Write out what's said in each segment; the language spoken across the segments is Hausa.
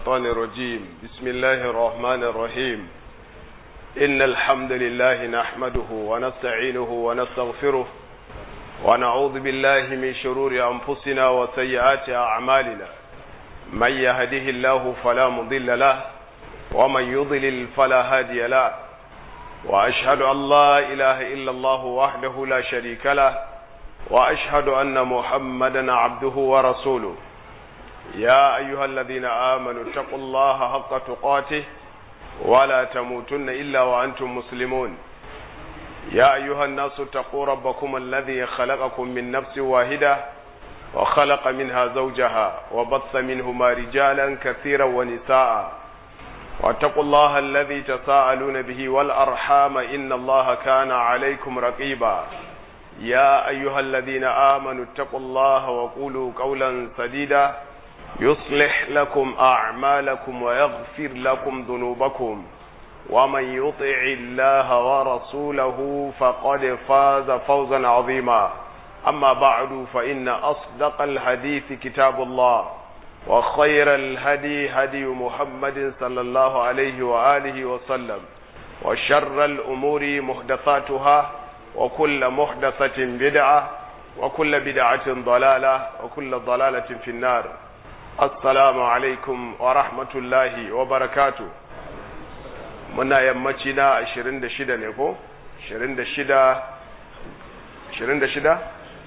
الشيطان الرجيم بسم الله الرحمن الرحيم إن الحمد لله نحمده ونستعينه ونستغفره ونعوذ بالله من شرور أنفسنا وسيئات أعمالنا من يهده الله فلا مضل له ومن يضلل فلا هادي له وأشهد أن لا إله إلا الله وحده لا شريك له وأشهد أن محمدا عبده ورسوله يا أيها الذين آمنوا اتقوا الله حق تقاته ولا تموتن إلا وأنتم مسلمون يا أيها الناس اتقوا ربكم الذي خلقكم من نفس واحدة وخلق منها زوجها وبث منهما رجالا كثيرا ونساء واتقوا الله الذي تساءلون به والأرحام إن الله كان عليكم رقيبا يا أيها الذين آمنوا اتقوا الله وقولوا قولا سديدا يصلح لكم أعمالكم ويغفر لكم ذنوبكم ومن يطع الله ورسوله فقد فاز فوزا عظيما أما بعد فإن أصدق الحديث كتاب الله وخير الهدي هدي محمد صلى الله عليه وآله وسلم وشر الأمور محدثاتها وكل محدثة بدعة وكل بدعة ضلالة وكل ضلالة في النار assalamu alaikum wa rahmatullahi wa barakatu muna yammaci na 26 ne ko 26 26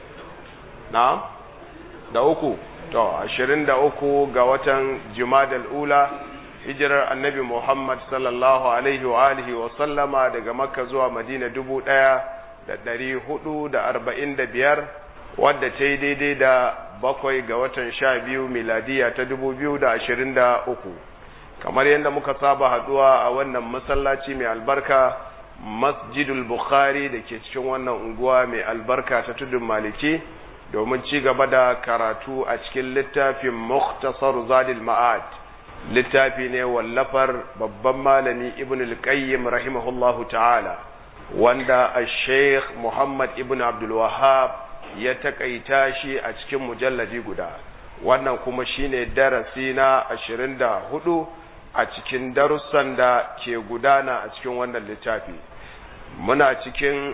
na da uku to 23 ga watan jumadal ula hijirar annabi muhammad sallallahu alaihi wa alihi wa sallama daga makka zuwa madina dubu ɗaya da ɗari hudu da arba'in da biyar wadda ta yi daidai da bakwai ga watan sha biyu miladiya ta dubu biyu da ashirin da uku kamar yadda muka saba haduwa a wannan masallaci mai albarka masjidul bukhari da ke cikin wannan unguwa mai albarka ta tudun maliki domin ci gaba da karatu a cikin littafin muktasar zadil ma'ad littafi ne wallafar babban malami ibn al-qayyim rahimahullahu ta'ala wanda a sheikh muhammad ibn abdul wahab ya takaita shi a cikin mujalladi guda wannan kuma shine darasi na ashirin da hudu a cikin darussan da ke gudana a cikin wannan littafi muna cikin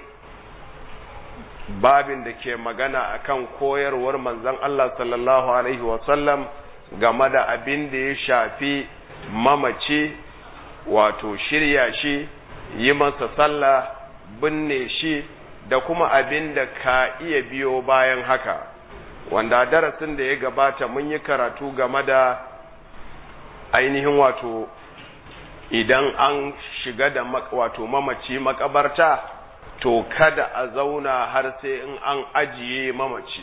babin da ke magana akan koyarwar manzon Allah sallallahu alaihi wasallam game da abin da ya shafi mamaci wato shirya shi yi masa sallah binne shi da kuma abin da ka iya biyo bayan haka wanda darasin da ya gabata mun yi karatu game da ainihin wato idan an shiga da wato mamaci makabarta to kada a zauna har sai in an ajiye mamaci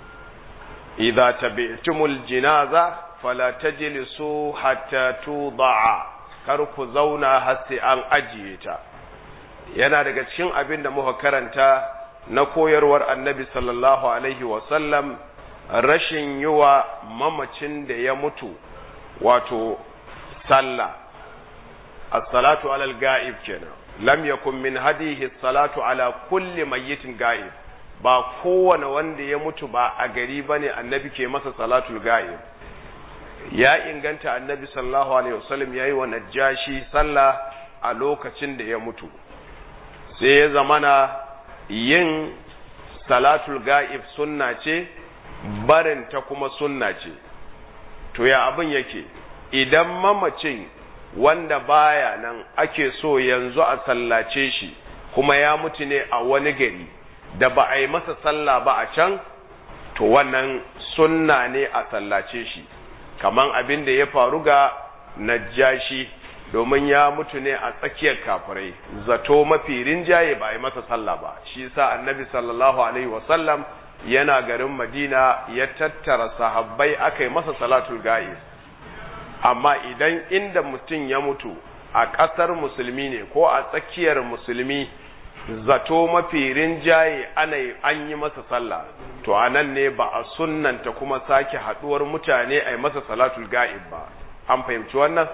idza tabi'tumul jinaza fala tajlisu hatta tuda'a kar ku zauna har sai an ajiye ta yana daga cikin abin da muka karanta na koyarwar annabi sallallahu alaihi wasallam rashin yi wa mamacin da ya mutu wato sallah as-salatu alal ga'ib kenan lam yakun min hadihi salatu ala kulli mayyitin ga'ib ba kowane wanda ya mutu ba a gari bane annabi ke masa salatul ga'ib ya inganta annabi sallallahu alaihi wasallam yayi wa najashi sallah a lokacin da ya mutu sai ya zamana yin salatul ga'ib sunna ce barin ta kuma sunna ce to ya abin yake idan mamacin wanda baya nan ake so yanzu a sallace shi kuma ya mutu ne a wani gari da ba a yi masa sallah ba a can to wannan sunna ne a sallace shi kaman abin da ya faru ga najashi domin ya mutu ne a tsakiyar kafirai zato mafi rinjaye ba a yi masa sallah ba shi sa annabi sallallahu alaihi wasallam yana garin madina ya tattara sahabbai aka yi masa salatul ga'ib amma idan inda mutum ya mutu a ƙasar musulmi ne ko a tsakiyar musulmi zato mafi rinjaye ana an yi masa sallah to a nan ne ba a sunnanta kuma sake haɗuwar mutane a yi masa salatul ga'ib ba an fahimci wannan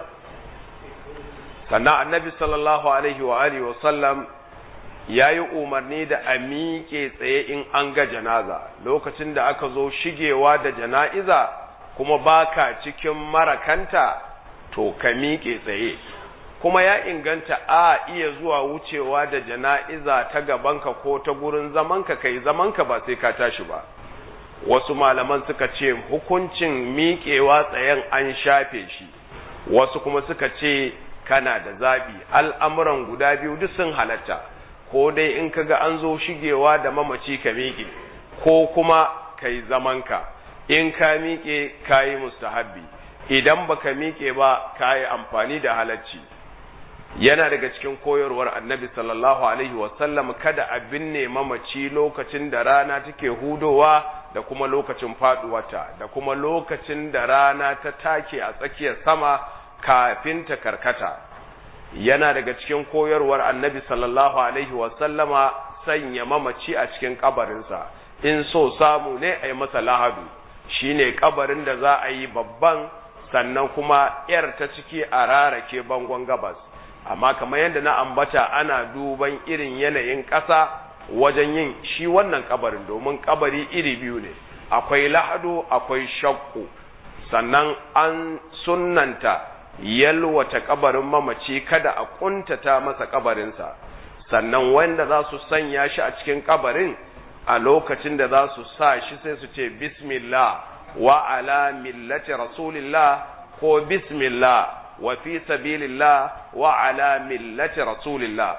sannan annabi sallallahu alaihi wa alihi wa sallam ya yi umarni da a miƙe tsaye in an ga janaza lokacin da aka zo shigewa da jana'iza kuma baka cikin marakanta to ka miƙe tsaye kuma ya inganta a iya zuwa wucewa da jana'iza ta gabanka ko ta gurin zamanka kai zamanka ba sai ka tashi ba wasu malaman suka ce hukuncin miƙewa tsayen an shafe shi wasu kuma suka ce kana da zaɓi al'amuran guda biyu duk sun halatta ko dai in kaga an zo shigewa da mamaci ka miƙe ko kuma kai zamanka in ka miƙe ka yi mustahabbi idan baka miƙe ba ka yi amfani da halacci yana daga cikin koyarwar annabi sallallahu alaihi wasallam kada a binne mamaci lokacin da rana take hudowa da kuma lokacin faduwata da kuma lokacin da rana ta take a tsakiyar sama kafin ta karkata yana daga cikin koyarwar annabi sallallahu alaihi wasallama sanya mamaci a cikin kabarinsa in so samu ne a yi masa lahadu shine kabarin da za a yi babban sannan kuma yar ta ciki a rarake bangon gabas amma kamar yadda na ambata ana duban irin yanayin ƙasa wajen yin shi wannan kabarin domin kabari iri biyu ne akwai lahadu akwai shakku sannan an sunnanta yalwata kabarin mamaci kada a kuntata masa kabarinsa sannan wanda za su sanya shi a cikin kabarin a lokacin da za su sa shi sai su ce bismillah wa ala millati rasulillah ko bismillah wa fi sabilillah wa ala millati rasulillah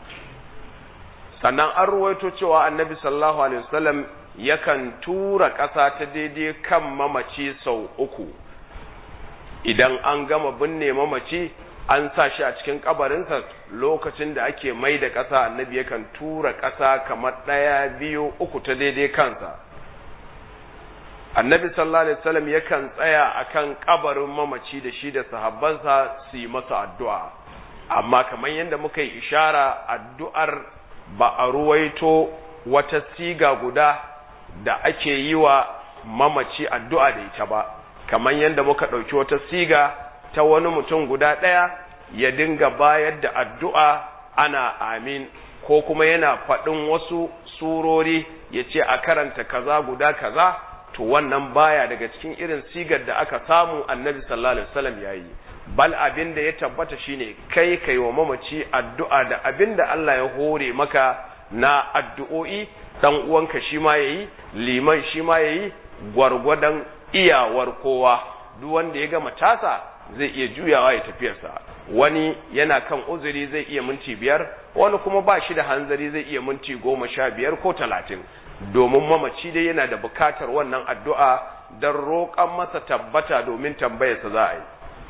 sannan an ruwaito cewa annabi sallallahu alaihi wasallam yakan tura ƙasa ta daidai kan mamaci sau uku idan an gama binne mamaci an sa shi a cikin kabarinsa lokacin da ake mai da ƙasa annabi yakan tura ƙasa kamar ɗaya biyu uku ta daidai kansa annabi sallallahu alaihi wasallam yakan tsaya akan kabarin mamaci da shi da sahabbansa su yi masa addu'a amma kamar yadda muka yi ishara addu'ar ba a ruwaito wata siga guda da ake yi wa mamaci addu'a da ita ba kamar yadda muka ɗauki wata siga ta wani mutum guda ɗaya ya dinga bayar da addu'a ana amin ko kuma yana faɗin wasu surori ya ce a karanta kaza guda kaza to wannan baya daga cikin irin sigar da aka samu annabi sallallahu alaihi wasallam yayi bal abin da ya tabbata shine kai kai wa mamaci addu'a da abin da Allah ya hore maka na addu'o'i dan uwanka shi ma yayi liman shi ma yayi gwargwadon iyawar kowa duk wanda ya gama tasa zai iya juyawa ya tafiyarsa wani yana kan uzuri zai iya minti biyar wani kuma ba shi da hanzari zai iya minti goma sha biyar ko talatin domin mamaci dai yana da bukatar wannan addu'a don roƙon masa tabbata domin tambayarsa za a yi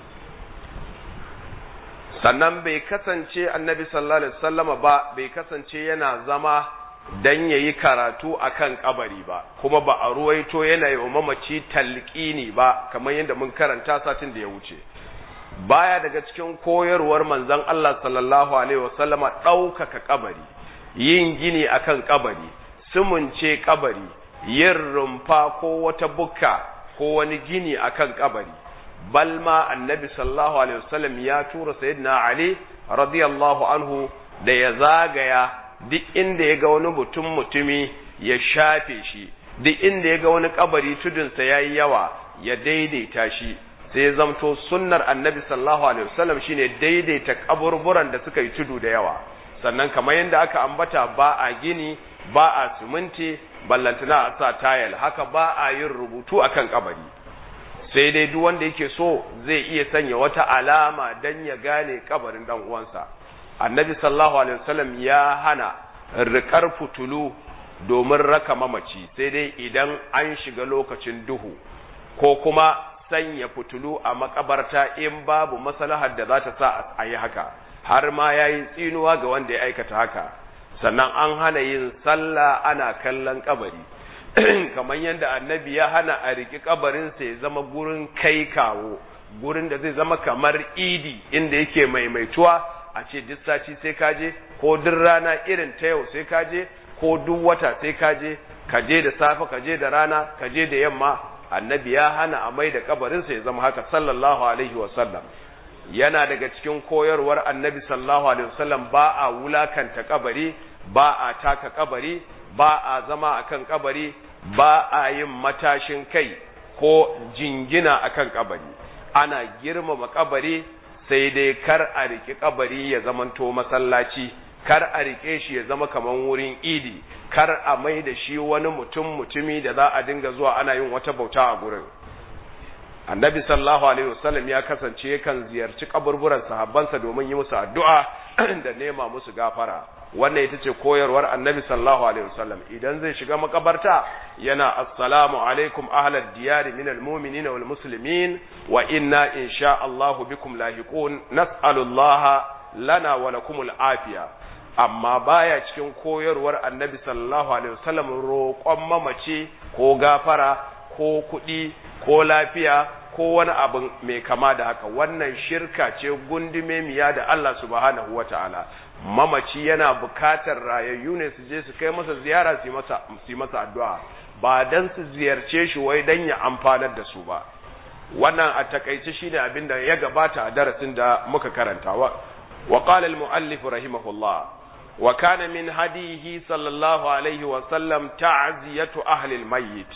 sannan bai kasance annabi sallallahu alaihi wasallama ba bai kasance yana zama dan yayi karatu akan kabari ba kuma ba a ruwaito yana yi wa mamaci talqini ba kamar yadda mun karanta satin da ya wuce baya daga cikin koyarwar manzon Allah sallallahu alaihi wasallama ɗaukaka kabari yin gini akan kabari sumunce kabari yin rumfa ko wata bukka ko wani gini akan kabari balma annabi sallallahu alaihi wasallam ya tura sayyidina ali radiyallahu anhu da ya zagaya duk inda ya ga wani mutum mutumi ya shafe shi duk inda ya ga wani kabari tudunsa yayi yawa ya daidaita shi sai zamto sunnar annabi sallallahu alaihi wasallam shine daidaita kaburburan da suka yi tudu da yawa sannan kamar yadda aka ambata ba a gini ba a siminti ballantana a sa tayal haka ba a yin rubutu akan kabari sai dai duk wanda yake so zai iya sanya wata alama dan ya gane kabarin dan uwansa annabi sallallahu alaihi wasallam ya hana rikar fitulu domin raka mamaci sai dai idan an shiga lokacin duhu ko kuma sanya fitulu a makabarta in babu maslahar da za ta sa a yi haka har ma ya yi tsinuwa ga wanda ya aikata haka sannan an hana yin sallah ana kallon kabari kamar yadda annabi ya hana a riƙi kabarinsa ya zama gurin kai kawo gurin da zai zama kamar idi inda yake maimaituwa a ce duk sati sai ka je ko duk rana irin ta yau sai ka je ko duk wata sai ka je ka je da safe ka je da rana ka je da yamma annabi ya hana a mai da kabarinsa ya zama haka sallallahu alaihi wasallam yana daga cikin koyarwar annabi sallallahu alaihi wasallam ba a wulakanta kabari ba a taka kabari ba a zama akan kabari ba a yin matashin kai ko jingina akan kabari ana girmama kabari sai dai kar a riki kabari ya zamanto masallaci kar a rike shi ya zama kaman wurin idi kar a mai da shi wani mutum mutumi da za a dinga zuwa ana yin wata bauta a gurin annabi sallallahu alaihi wasallam ya kasance yakan ziyarci kaburburan sahabbansa domin yi musu addu'a da nema musu gafara wannan ita ce koyarwar annabi sallallahu alaihi wasallam idan zai shiga makabarta yana assalamu alaikum ahlad diyari minal mu'minina wal muslimin wa inna insha Allahu bikum lahiqun nas'alullaha lana wa lakumul afiya amma baya cikin koyarwar annabi sallallahu alaihi wasallam roƙon mamace ko gafara ko kuɗi ko lafiya ko wani abin mai kama da haka wannan shirka ce gundume miya da Allah subhanahu wataala mamaci yana bukatar rayayyu ne su je su kai masa ziyara su masa su masa addu'a ba dan su ziyarce shi wai dan ya amfanar da su ba wannan a takaice shine abin da ya gabata a darasin da muka karanta wa wa qala al muallif rahimahullah wa kana min hadihi sallallahu alaihi wa sallam ta'ziyatu ahli al mayyit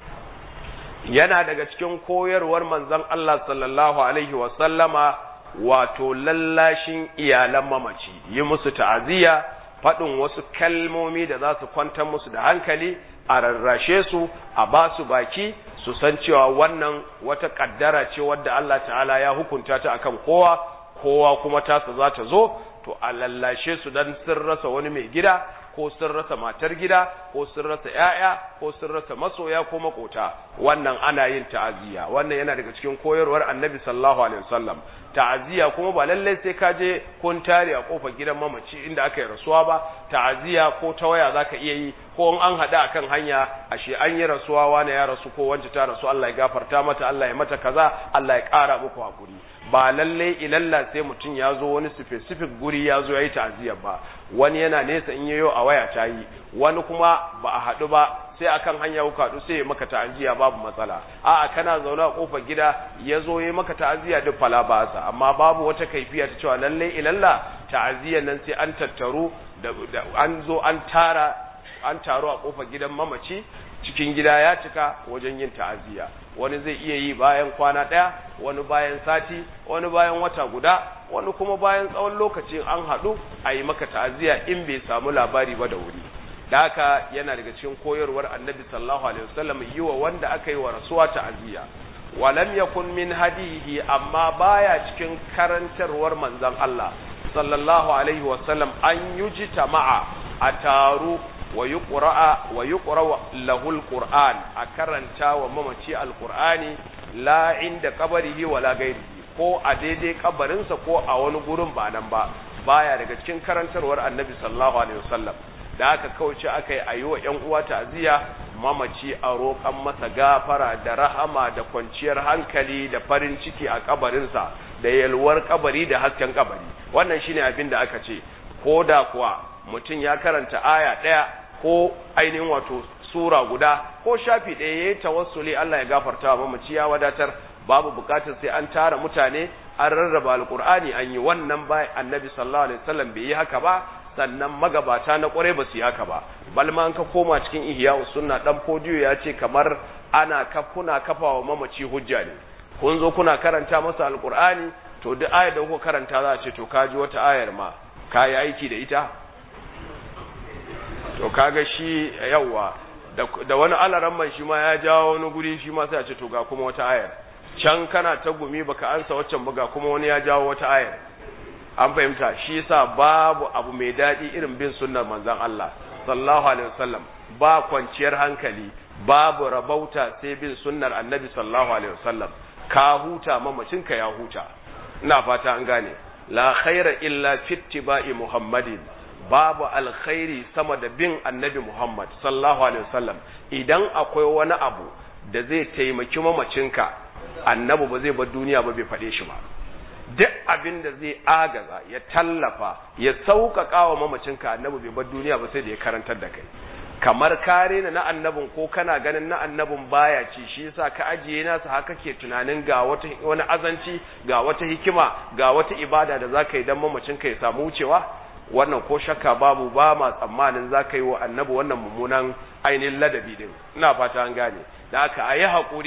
yana daga cikin koyarwar manzon Allah sallallahu alaihi wa sallama wato lallashin iyalan mamaci yi musu ta'aziyya faɗin wasu kalmomi da za su kwantar musu da hankali a rarrashe su a ba su baki su san cewa wannan wata kaddara ce wadda Allah ta'ala ya hukunta ta akan kowa kowa kuma tasa za ta zo to a lallashe su dan sun rasa wani mai gida ko sun rasa matar gida ko sun rasa ‘ya'ya ko sun rasa masoya ko makota wannan ana yin ta'aziyya wannan yana daga cikin koyarwar annabi sallallahu alaihi wasallam ta'aziyya kuma ba lallai sai ka je kun tare a kofar gidan mamaci inda aka yi rasuwa ba ta'aziyya ko ta waya zaka iya yi ko in an hada akan hanya ashe an yi rasuwa wani ya rasu ko wance ta rasu Allah ya gafarta mata Allah ya mata kaza Allah ya kara muku hakuri ba lallai ilalla sai mutum ya zo wani specific guri ya zo ya yi ta'aziyyar ba wani yana nesa in yayo a waya ta yi wani kuma ba a haɗu ba sai akan hanya ku haɗu sai maka ta'aziyya babu matsala a'a kana zaune a kofar gida ya zo ya maka ta'aziyya duk fala ba sa amma babu wata kaifiya ta cewa lallai ilalla ta'aziyyar nan sai an tattaru da an zo an tara an taru a kofar gidan mamaci cikin gida ya cika wajen yin ta'aziyya wani zai iya yi bayan kwana ɗaya wani bayan sati wani bayan wata guda wani kuma bayan tsawon lokacin an haɗu a yi maka ta'aziyya in bai samu labari ba da wuri da haka yana daga cikin koyarwar annabi sallallahu alaihi wasallam yi wa wanda aka yi wa rasuwa ta'aziyya walam yakun min hadihi amma baya cikin karantarwar manzon Allah sallallahu alaihi wasallam an yujita ma'a a taru wa yuqra'a wa yuqra lahu alquran a karanta wa mamaci alqurani la inda qabrihi wala ghairihi ko a daidai kabarinsa ko a wani gurin ba nan ba baya daga cikin karantarwar annabi sallallahu alaihi wasallam da aka kauce aka yi ayi wa ƴan uwa ta'ziya mamaci a roƙan masa gafara da rahama da kwanciyar hankali da farin ciki a kabarinsa da yalwar kabari da hasken kabari wannan shine abin da aka ce ko da kuwa mutum ya karanta aya ɗaya ko ainihin wato sura guda ko shafi ɗaya ya yi tawassuli Allah ya gafarta wa mamaci ya wadatar babu bukatar sai an tara mutane an rarraba alkur'ani an yi wannan bayan annabi sallallahu alaihi wasallam bai yi haka ba sannan magabata na kwarai ba su yi haka ba balma an ka koma cikin ihya sunna dan fodiyo ya ce kamar ana kafuna kafa wa mamaci hujja ne kun zo kuna karanta masa alkur'ani to duk ayar da kuka karanta za a ce to ka ji wata ayar ma ka yi aiki da ita to kaga shi yawa da wani alaramman shi ma ya jawo wani guri shi ma sai a ce to ga kuma wata ayar can kana ta gumi baka ansa waccan buga kuma wani ya jawo wata ayar an fahimta shi yasa babu abu mai daɗi irin bin sunnar manzon Allah sallallahu alaihi wasallam ba kwanciyar hankali babu rabauta sai bin sunnar annabi sallallahu alaihi wasallam ka huta mamacinka ya huta ina fata an gane la khaira illa fi ittiba'i muhammadin babu alkhairi sama da bin annabi muhammad sallallahu alaihi wasallam idan akwai wani abu da zai taimaki mamacinka annabi ba zai bar duniya ba bai faɗe shi ba duk abin da zai agaza ya tallafa ya sauƙaƙa wa mamacinka annabi bai bar duniya ba sai da ya karantar da kai kamar kare na annabin ko kana ganin na annabin baya ci shi yasa ka ajiye nasa haka ke tunanin ga wata wani azanci ga wata hikima ga wata ibada da zaka yi dan mamacinka ya samu wucewa wannan ko shakka babu ba ma tsammanin zaka yi wa annabi wannan mummunan ainihin ladabi din ina fata an gane da aka ayi hakuri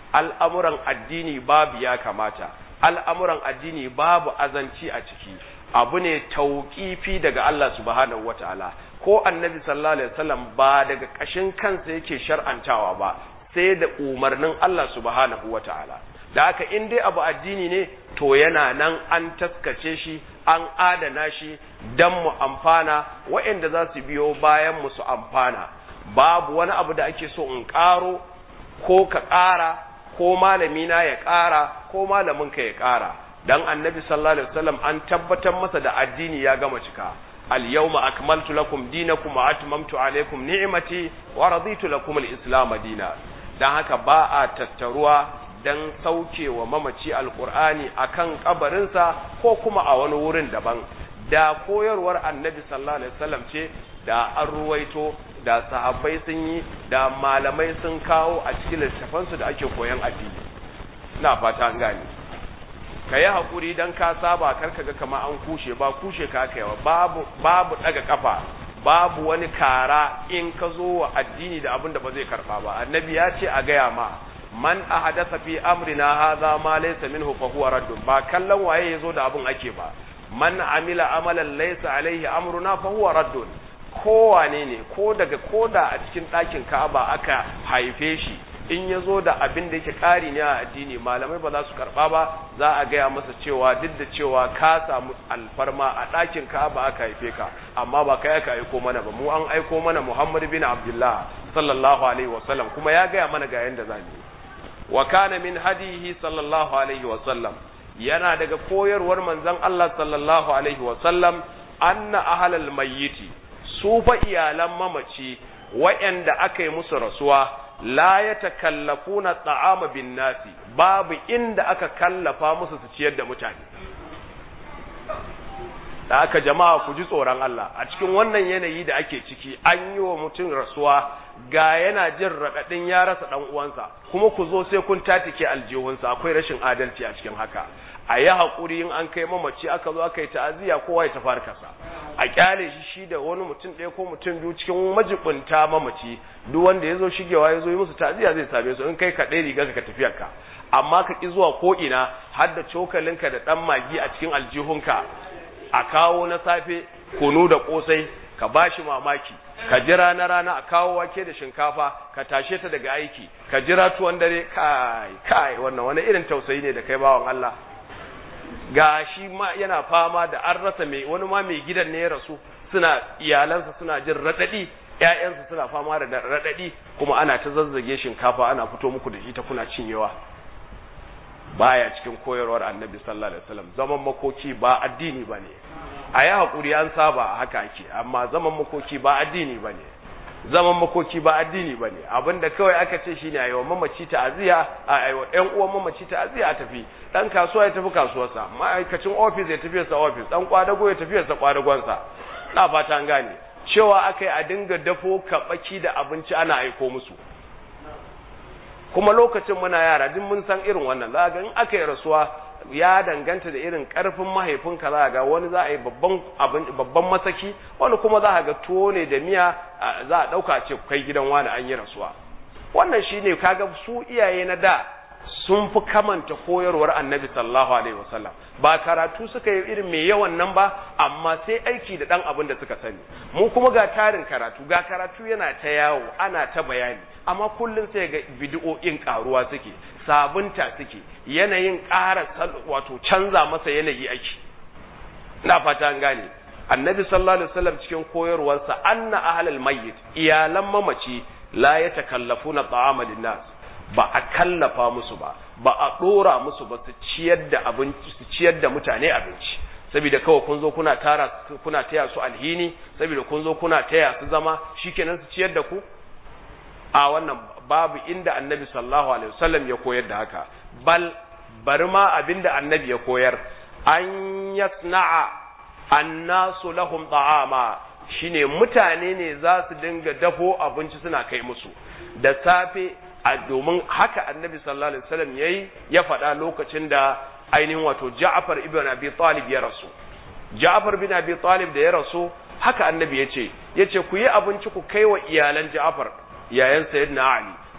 al'amuran addini babu ya kamata al'amuran addini babu azanci a ciki abu ne tauƙifi daga Allah subhanahu wataala ko annabi sallallahu alaihi wasallam ba daga ƙashin kansa yake shar'antawa ba sai da umarnin Allah subhanahu wataala da haka in dai abu addini ne to yana nan an taskace shi an adana shi dan mu amfana waɗanda za su biyo bayan mu su amfana babu wani abu da ake so in ƙaro ko ka ƙara ko malamina ya ƙara ko malaminka ya ƙara dan annabi sallallahu alaihi wasallam an tabbatar masa da addini ya gama cika al-yawma akmaltu lakum dinakum wa atmamtu alaykum ni'mati wa raditu lakum al-islam dina dan haka ba a tattaruwa dan saukewa mamaci alqur'ani akan kabarinsa ko kuma a wani wurin daban da koyarwar annabi sallallahu alaihi wasallam ce da an ruwaito da sahabbai sun yi da malamai sun kawo a cikin littafansu da ake koyan addini ina fata an gane ka yi haƙuri don ka saba karka ga kama an kushe ba kushe ka aka yawa babu babu daga kafa babu wani kara in ka zo wa addini da abin da ba zai karba ba annabi ya ce a gaya ma man ahadatha fi amrina hadha ma laysa minhu fa huwa raddun ba kallon waye yazo da abin ake ba man amila amalan laysa alaihi amruna fa huwa raddun kowane ne ko daga koda a cikin ɗakin Ka'aba aka haife shi in ya zo da abin da yake ƙari ne a addini malamai ba za su karɓa ba za a gaya masa cewa duk da cewa ka samu alfarma a ɗakin Ka'aba aka haife ka amma ba kai aka aiko mana ba mu an aiko mana Muhammad bin Abdullah sallallahu alaihi wasallam kuma ya gaya mana ga yanda za mu wa kana min hadihi sallallahu alaihi wasallam yana daga koyarwar manzon Allah sallallahu alaihi wasallam anna ahlal mayyiti su fa iyalan mamaci wa'anda aka yi musu rasuwa la ya takallafuna ta'ama bin nasi babu inda aka kallafa musu su ciyar da mutane da aka jama'a ku ji tsoron Allah a cikin wannan yanayi da ake ciki an yi wa mutum rasuwa ga yana jin raɗaɗin ya rasa ɗan uwansa kuma ku zo sai kun tatike aljihunsa akwai rashin adalci a cikin haka a yi haƙuri in an kai mamaci aka zo aka yi ta'aziyya kowa ya tafi harkarsa a kyale shi shi da wani mutum ɗaya ko mutum biyu cikin majibunta mamaci duk wanda ya zo shigewa ya zo yi musu ta'aziyya zai same su in kai ka ɗaya riga ka tafiyar ka amma ka ƙi zuwa ko ina har da cokalinka da ɗan magi a cikin aljihunka a kawo na safe kunu da ƙosai ka ba shi mamaki ka jira na rana a kawo wake da shinkafa ka tashe ta daga aiki ka jira tuwon dare kai kai wannan wani irin tausayi ne da kai bawan Allah ga shi ma yana fama da an rasa mai wani ma mai gidan ne ya rasu suna iyalansa suna jin raɗaɗi ƴaƴansa suna fama da raɗaɗi kuma ana ta zazzage shinkafa ana fito muku da ita kuna cinyewa baya cikin koyarwar annabi sallallahu alaihi wasallam zaman makoki ba addini bane a yi haƙuri an saba haka ake amma zaman makoki ba addini bane zaman makoki ba addini bane abinda kawai aka ce shine a yi wa mamaci ta'aziya a yi wa ƴan uwan mamaci ta'aziya a tafi dan kasuwa ya tafi kasuwarsa ma'aikacin ofis ya tafi sa ofis dan kwadago ya tafi sa kwadagonsa na fata an gane cewa aka yi a dinga dafo kaɓaki da abinci ana aiko musu kuma lokacin muna yara duk mun san irin wannan za ga in aka yi rasuwa ya danganta da irin karfin mahaifinka za ga wani za a yi babban babban masaki wani kuma za ga tuwo ne da miya za a dauka ce kai gidan wani an yi rasuwa wannan shine kaga su iyaye na da sun fi kamanta koyarwar annabi sallallahu alaihi wasallam ba karatu suka yi irin mai yawan nan ba amma sai aiki da dan abin da suka sani mu kuma ga tarin karatu ga karatu yana ta yawo ana ta bayani amma kullum sai ga bid'o'in karuwa suke sabunta suke yanayin ƙara wato canza masa yanayi ake ina fata an gane annabi sallallahu alaihi wasallam cikin koyarwarsa anna ahlal mayyit iyalan mamaci la yatakallafuna ta'ama linnas ba a kallafa musu ba ba a dora musu ba su ciyar da abinci su ciyar da mutane abinci saboda kawai kun zo kuna tara kuna taya su alhini saboda kun zo kuna taya su zama shikenan su ciyar da ku a wannan babu inda annabi sallallahu alaihi wasallam ya koyar da haka bal bari ma abinda annabi ya koyar an yasna'a annasu lahum ta'ama shine mutane ne za su dinga dafo abinci suna kai musu da safe a domin haka annabi sallallahu alaihi wasallam yayi ya faɗa lokacin da ainihin wato Ja'far ibn Abi Talib ya rasu Ja'far bin Abi Talib da ya rasu haka annabi ya ce yace ku yi abinci ku kai wa iyalan Ja'far yayan sayyidina Ali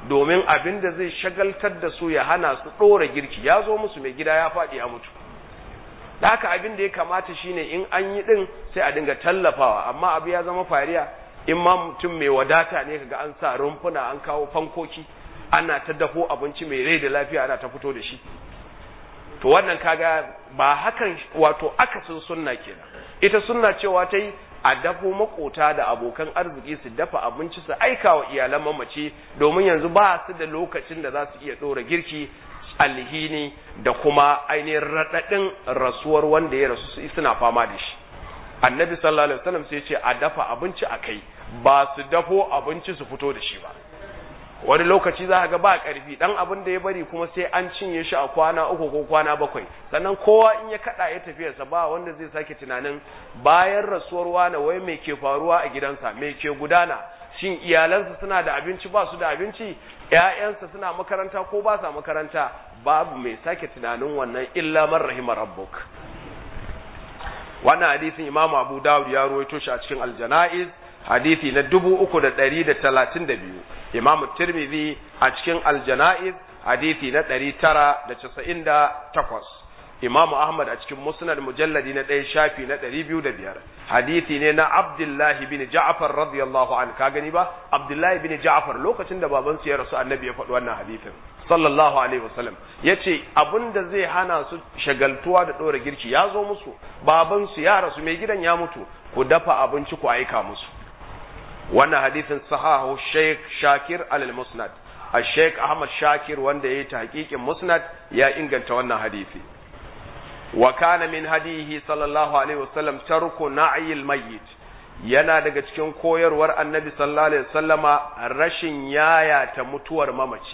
domin abin da zai shagaltar da su ya hana su ɗora girki ya zo musu mai gida ya faɗi ya mutu da haka abin da ya kamata shine in an yi ɗin sai a dinga tallafawa amma abu ya zama fariya in ma mutum mai wadata ne kaga an sa rumfuna an kawo fankoki ana ta dafo abinci mai rai da lafiya ana ta fito da shi to wannan kaga ba hakan wato akasin sunna kenan ita sunna cewa ta yi a dafo makota da abokan arziki su dafa abinci su aika wa iyalan mamaci domin yanzu ba su da lokacin da za su iya ɗora girki alhini da kuma ainihin raɗaɗin rasuwar wanda ya rasu suna fama da shi annabi sallallahu alaihi wasallam sai ce a dafa abinci a kai ba su dafo abinci su fito da shi ba wani lokaci za ga ba ƙarfi dan abin da ya bari kuma sai an cinye shi a kwana uku ko kwana bakwai sannan kowa in ya kada ya tafiyarsa ba wanda zai sake tunanin bayan rasuwar wani wai me ke faruwa a gidansa me ke gudana shin iyalansa suna da abinci ba su da abinci ƴaƴansa suna makaranta ko ba sa makaranta babu mai sake tunanin wannan illa man rahima rabbuk wannan hadisin imamu abu dawud ya ruwaito shi a cikin aljana'iz hadisi na dubu uku da ɗari da talatin da biyu imamu tirmidhi a cikin aljana'iz hadisi na ɗari tara da casa'in da takwas imamu ahmad a cikin musnad mujalladi na ɗaya shafi na ɗari biyu da biyar hadisi ne na abdullahi bin ja'far radiyallahu an ka gani ba abdullahi bin ja'far lokacin da babansu ya rasu annabi ya faɗi wannan hadisin sallallahu alaihi wasallam yace abinda zai hana su shagaltuwa da ɗora girki ya zo musu babansu ya rasu mai gidan ya mutu ku dafa abinci ku aika musu wannan hadisin sahahu Sheikh Shakir al-Musnad al-Sheikh Ahmad Shakir wanda yayi tahqiqin Musnad ya inganta wannan hadisi wa kana min hadihi sallallahu alaihi wasallam tarku na'yil mayyit yana daga cikin koyarwar Annabi sallallahu alaihi wasallama rashin yaya ta mutuwar mamaci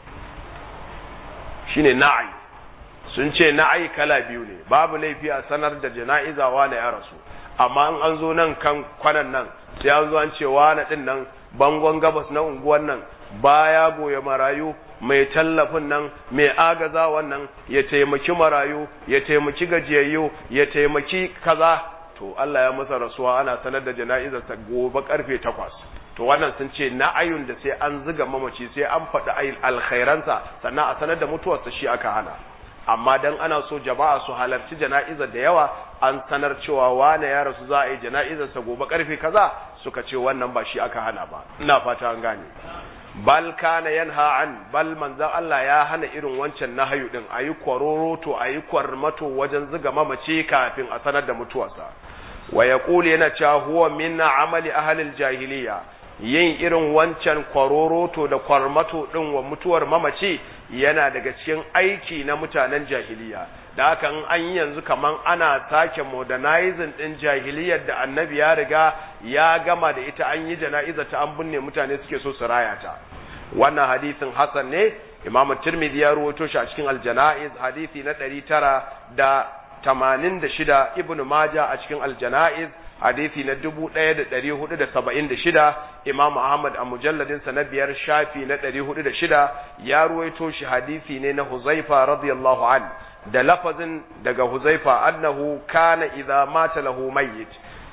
shine na'i sun ce na'i kala biyu ne babu laifi a sanar da jana'iza wani ya rasu amma in an zo nan kan kwanan nan sai an zo an ce wani din nan bangon gabas na unguwan nan baya goya marayu mai tallafin nan mai agaza wannan ya taimaki marayu ya taimaki gajiyayyu ya taimaki kaza to Allah ya masa rasuwa ana sanar da jana'izar ta gobe karfe takwas to wannan sun ce na ayun da sai an ziga mamaci sai an faɗi alkhairansa sannan a sanar da mutuwarsa shi aka hana amma dan ana so jama'a su halarci jana'izar da yawa an sanar cewa wane ya rasu za a yi jana'izarsa gobe karfe kaza suka ce wannan ba shi aka hana ba ina fata an gane bal kana yanha an bal manzon Allah ya hana irin wancan nahayu din ayi kwaroroto ayi kwarmato wajen zuga mamace kafin a sanar da mutuwarsa wa yaqulu yana cewa huwa min amali ahli jahiliya yin irin wancan kwaroroto da kwarmato din wa mutuwar mamaci yana daga cikin aiki na mutanen jahiliya da haka an yi yanzu kaman ana sake modernizing din jahiliyar da annabi ya riga ya gama da ita an yi jana'iza ta an binne mutane suke so su raya ta wannan hadisin hasan ne imam tirmidhi ya ruwato shi a cikin aljana'iz hadisi na ɗari tara da tamanin da shida ibn maja a cikin aljana'iz hadisi na dubu ɗaya da ɗari hudu da saba'in da shida imam ahmad a mujalladinsa na biyar shafi na ɗari hudu da shida ya ruwaito shi hadisi ne na huzaifa radiyallahu an da lafazin daga huzaifa annahu kana idza mata lahu mayyit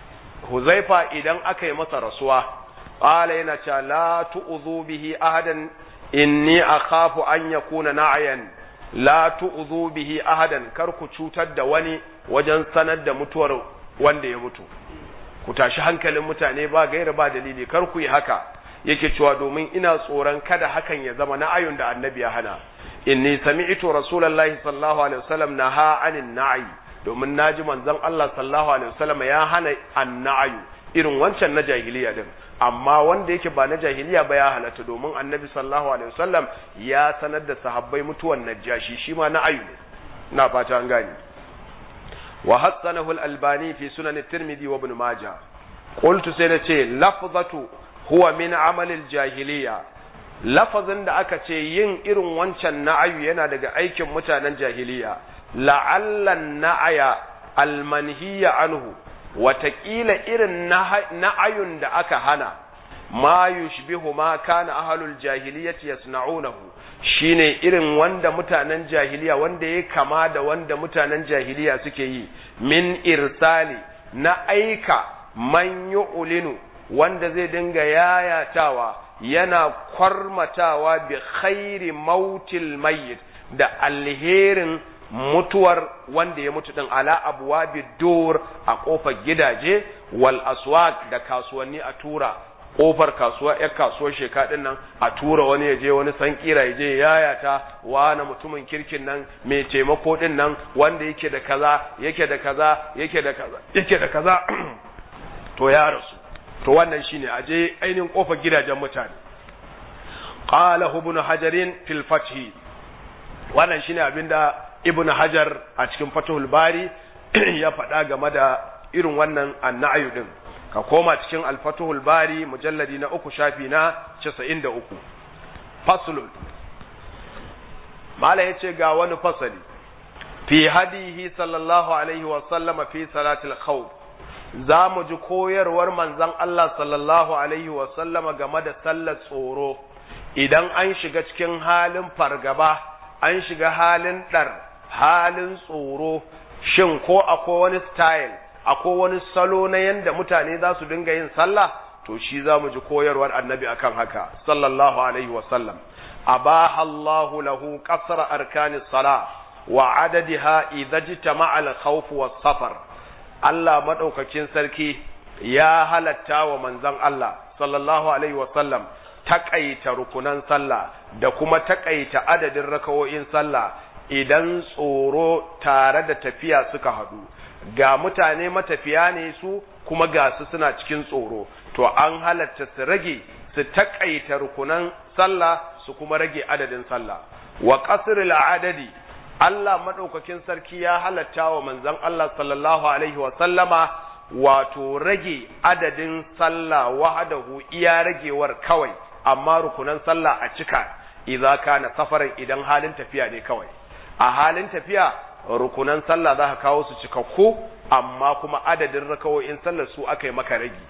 huzaifa idan aka yi masa rasuwa qala yana cewa la tu'dhu bihi ahadan inni akhafu an yakuna na'yan la tu'dhu bihi ahadan kar ku cutar da wani wajen sanar da mutuwar wanda ya mutu ku tashi hankalin mutane ba gaira ba dalili kar ku yi haka yake cewa domin ina tsoron kada hakan ya zama na'ayun da annabi ya hana inni sami'tu rasulullahi sallallahu alaihi wasallam naha anin na'i domin naji manzon Allah sallallahu alaihi wasallam ya hana anna'ayu irin wancan na jahiliya din amma wanda yake ba na jahiliya ba ya halatta domin annabi sallallahu alaihi wasallam ya sanar da sahabbai mutuwan najashi shi ma na'ayu ne ina fata an gane وحسنه الألباني في سنن الترمذي وابن ماجه قلت سيدتي لفظة هو من عمل الجاهلية lafazin da aka ce yin irin wancan na'ayu yana daga aikin mutanen jahiliya la'allan na'aya almanhiya anhu watakila irin na'ayun da aka hana ma yushbihu ma kana ahlul jahiliyyati yasna'unahu shine irin wanda mutanen jahiliya wanda ya kama da wanda mutanen jahiliya suke yi min irsali na aika man yu'linu wanda zai dinga yayatawa yana kwarmatawa bi khairi mautil mayyit da alherin mutuwar wanda ya mutu din ala abwabi dur a kofar gidaje wal aswaq da kasuwanni a tura kofar kasuwa yar kasuwar sheka din nan a tura wani ya je wani san kira ya je yayata wani mutumin kirkin nan mai taimako din nan wanda yake da kaza yake da kaza yake da kaza yake da kaza to ya rasu to wannan shine aje ainihin kofar gidajen mutane qala ibn hajarin fil fath wannan shine abinda ibn hajar a cikin fathul bari ya faɗa game da irin wannan annayu din ka koma cikin al-fathul bari mujalladi na uku shafi na 93 faslun mala yace ga wani fasali fi hadihi sallallahu alaihi wa sallama fi salatil khawf za mu ji koyarwar manzon Allah sallallahu alaihi wa sallama game da sallar tsoro idan an shiga cikin halin fargaba an shiga halin ɗar halin tsoro shin ko akwai wani style akwai wani salo na yanda mutane za su dinga yin sallah to shi za mu ji koyarwar annabi akan haka sallallahu alaihi wa sallam abaha Allahu lahu qasra arkanis sala wa adadiha idza jitama'a al-khawf was-safar Allah madaukakin sarki ya halatta wa manzon Allah sallallahu alaihi wa sallam takaita rukunan sallah da kuma takaita adadin rakawoyin sallah idan tsoro tare da tafiya suka haɗu ga mutane matafiya ne su kuma ga su suna cikin tsoro to an halatta su rage su takaita rukunan sallah su kuma rage adadin sallah wa qasrul adadi Allah madaukakin sarki ya halatta wa manzon Allah sallallahu alaihi wa sallama wato rage adadin sallah wahadahu iya ragewar kawai amma rukunan sallah a cika idza kana safarin idan halin tafiya ne kawai a halin tafiya rukunan sallah za ka kawo su cikakku amma kuma adadin rakawoyin sallar su aka yi maka ragi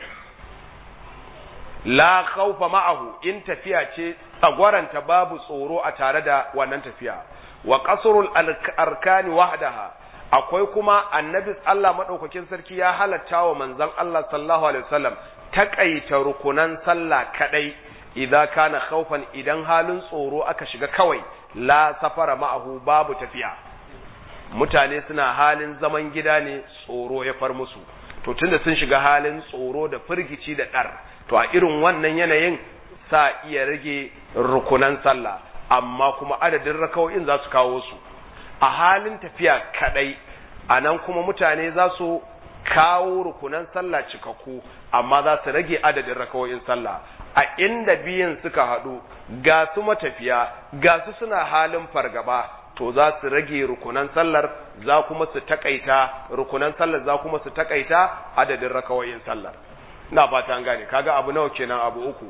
la khawfa ma'ahu in tafiya ce tsagwaranta babu tsoro a tare da wannan tafiya wa qasrul arkani wahdaha akwai kuma annabi Allah madaukakin sarki ya halatta wa manzon Allah sallallahu alaihi wasallam takaita rukunan sallah kadai idan kana khaufan idan halin tsoro aka shiga kawai la safara ma'ahu babu tafiya mutane suna halin zaman gida ne tsoro ya far musu to tunda sun shiga halin tsoro da firgici da dar to a irin wannan yanayin sa iya rage rukunan sallah amma kuma adadin rakawoyin za su kawo su a halin tafiya kadai anan kuma mutane za su kawo rukunan sallah cikakku amma za su rage adadin rakawoyin sallah a inda biyan suka haɗu ga su matafiya ga su suna halin fargaba to za su rage rukunan sallar za kuma su takaita rukunan sallar za kuma su takaita adadin rakawoyin sallar ina fata an gane kaga abu nawa kenan abu uku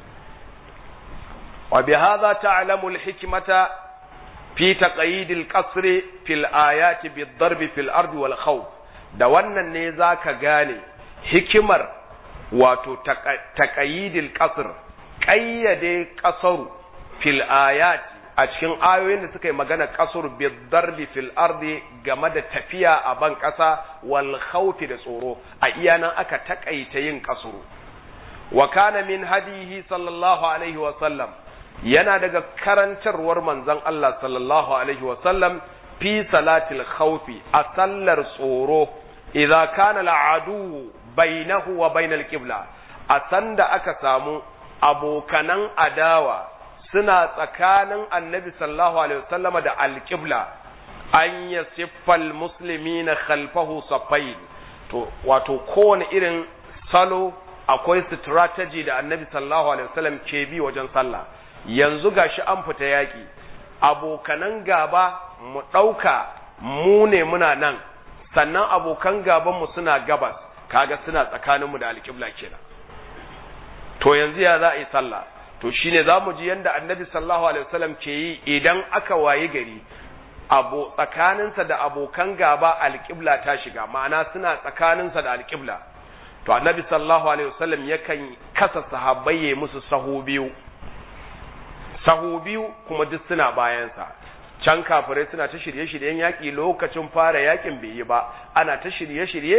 wa bi hadha ta'lamu al-hikmata fi taqyid al-qasr fi al-ayati bid-darb fi al-ardi wal khawf da wannan ne zaka gane hikimar wato taƙayidil ƙasar ƙayyade ƙasaru fil ayat a cikin ayoyin da suka yi magana ƙasar bidarbi fil ardi game da tafiya a ban ƙasa wal khawfi da tsoro a iya nan aka taƙaita yin ƙasuru wa kana min hadihi sallallahu alaihi wa sallam yana daga karantarwar manzon Allah sallallahu alaihi wa sallam fi salatil khawfi a sallar tsoro idza kana al'adu bainahu wa bainal qibla a sanda aka samu abokanan adawa suna tsakanin annabi sallallahu alaihi wasallama da alqibla an yasiffal muslimina khalfahu safain to wato kowane irin salo akwai strategy da annabi sallallahu alaihi wasallam ke bi wajen sallah yanzu gashi an fita yaki abokanan gaba mu ɗauka mu ne muna nan sannan abokan gabanmu suna gabas kaga suna tsakaninmu da alƙibla kenan to yanzu ya za a yi sallah to shine za mu ji yadda annabi sallallahu alaihi wasallam ke yi idan aka wayi gari abo tsakaninsa da abokan gaba alƙibla ta shiga ma'ana suna tsakaninsa da alƙibla to annabi sallallahu alaihi wasallam yakan kasa sahabbai ya musu sahu biyu sahu biyu kuma duk suna bayansa can kafirai suna ta shirye-shiryen yaƙi lokacin fara yaƙin bai yi ba ana ta shirye-shirye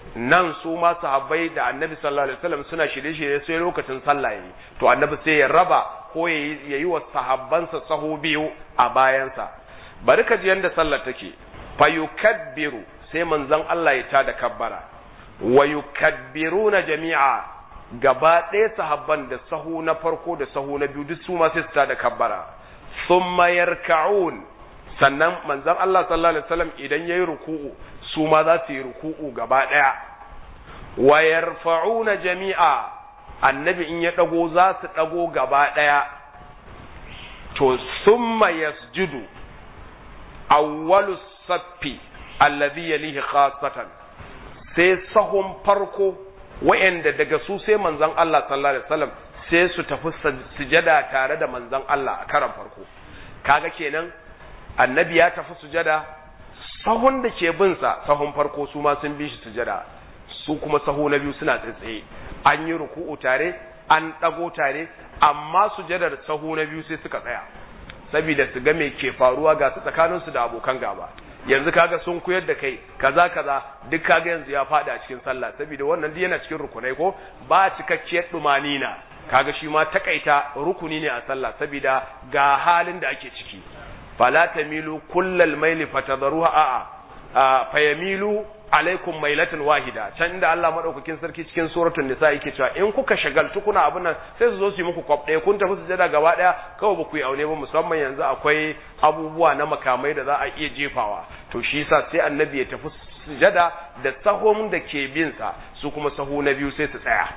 nan su ma sahabbai da annabi sallallahu alaihi wasallam suna shirye-shirye sai lokacin sallah yayi to annabi sai ya raba ko ya yi wa sahabbansa sahu biyu a bayansa bari ka ji yanda sallar take fa yukabbiru sai manzon Allah ya tada kabbara wa yukabbiruna jami'a gaba ɗaya sahabban da sahu na farko da sahu na biyu duk su ma sai su tada kabbara thumma yarka'un sannan manzon Allah sallallahu alaihi wasallam idan yayi ruku'u su ma za su yi ruku'u gaba ɗaya wa yarfa'una jami'a annabi in ya dago za su dago gaba ɗaya to summa yasjudu awwalu saffi alladhi yalihi khassatan sai sahun farko wa'anda daga su sai manzon Allah sallallahu alaihi wasallam sai su tafi sujada tare da manzon Allah a karan farko kaga kenan annabi ya tafi sujada sahun da ke bin sa sahun farko su ma sun bi shi sujada su kuma sahu na biyu suna tsaye an yi ruku'u tare an dago tare amma sujadar sahu na biyu sai suka tsaya saboda su ga me ke faruwa ga su tsakanin su da abokan gaba yanzu kaga sun koyar da kai kaza kaza duk kaga yanzu ya fada a cikin sallah saboda wannan duk yana cikin rukunai ko ba cikakkiyar dumanina kaga shi ma takaita rukuni ne a sallah saboda ga halin da ake ciki fala tamilu kullal maili fatadharuha a'a fayamilu alaikum mailatan wahida can inda Allah madaukakin sarki cikin suratul nisa yake cewa in kuka shagaltu kuna abun nan sai su zo su yi muku kwaf ɗaya kun tafi sujada gaba ɗaya kawai ba ku yi aune ba musamman yanzu akwai abubuwa na makamai da za a iya jefawa to shi yasa sai annabi ya tafi sujada da sahon da ke bin sa su kuma sahu na biyu sai su tsaya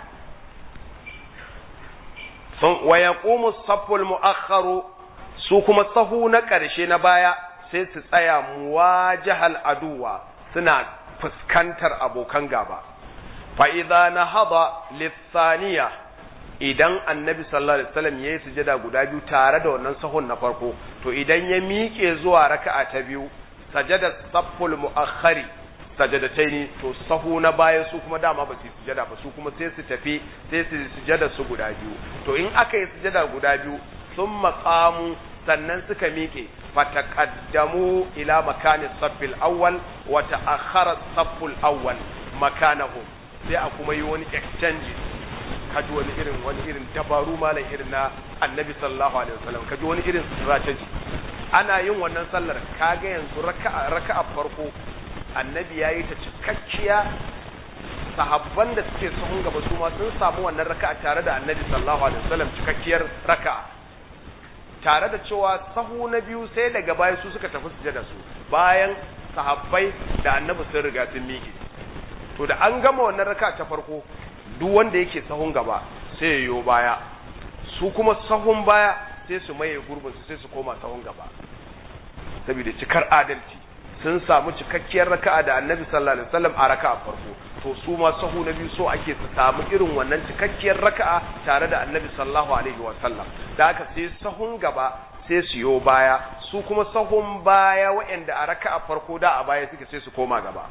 sun wa yaqumu saful mu'akhkharu su kuma sahu na ƙarshe na baya sai su tsaya muwajahal aduwa suna fuskantar abokan gaba fa'iza na haɗa lissaniya idan annabi sallallahu alaihi wasallam ya yi sujada guda biyu tare da wannan sahun na farko to idan ya miƙe zuwa raka'a ta biyu sajada safful mu'akhari sajadataini to sahu na bayan su kuma dama ba su yi sujada ba su kuma sai su tafi sai su sujada su guda biyu to in aka yi sujada guda biyu sun maƙamu sannan suka miƙe fataqaddamu ila makani saffil awwal wa ta'akhkhara safful awwal makanahum sai a kuma yi wani exchange kaji wani irin wani irin dabaru malam irin na annabi sallallahu alaihi wasallam kaji wani irin strategy ana yin wannan sallar kaga yanzu raka'a raka'a farko annabi yayi ta cikakkiya sahabban da suke sahun gaba su ma sun samu wannan raka'a tare da annabi sallallahu alaihi wasallam cikakkiyar raka'a tare da cewa sahu na biyu sai daga baya su suka tafi sujada su bayan sahabbai da annabi sun riga sun miƙe to da an gama wannan raka ta farko duk wanda yake sahun gaba sai yayo baya su kuma sahun baya sai su maye gurbin su sai su koma sahun gaba saboda cikar adalci sun samu cikakkiyar raka'a da annabi sallallahu alaihi wasallam a raka'a farko to su ma sahu na biyu so ake su samu irin wannan cikakkiyar raka'a tare da annabi sallallahu alaihi wasallam da haka sai sahun gaba sai su yo baya su kuma sahun baya waɗanda a raka'a farko da a baya suke sai su koma gaba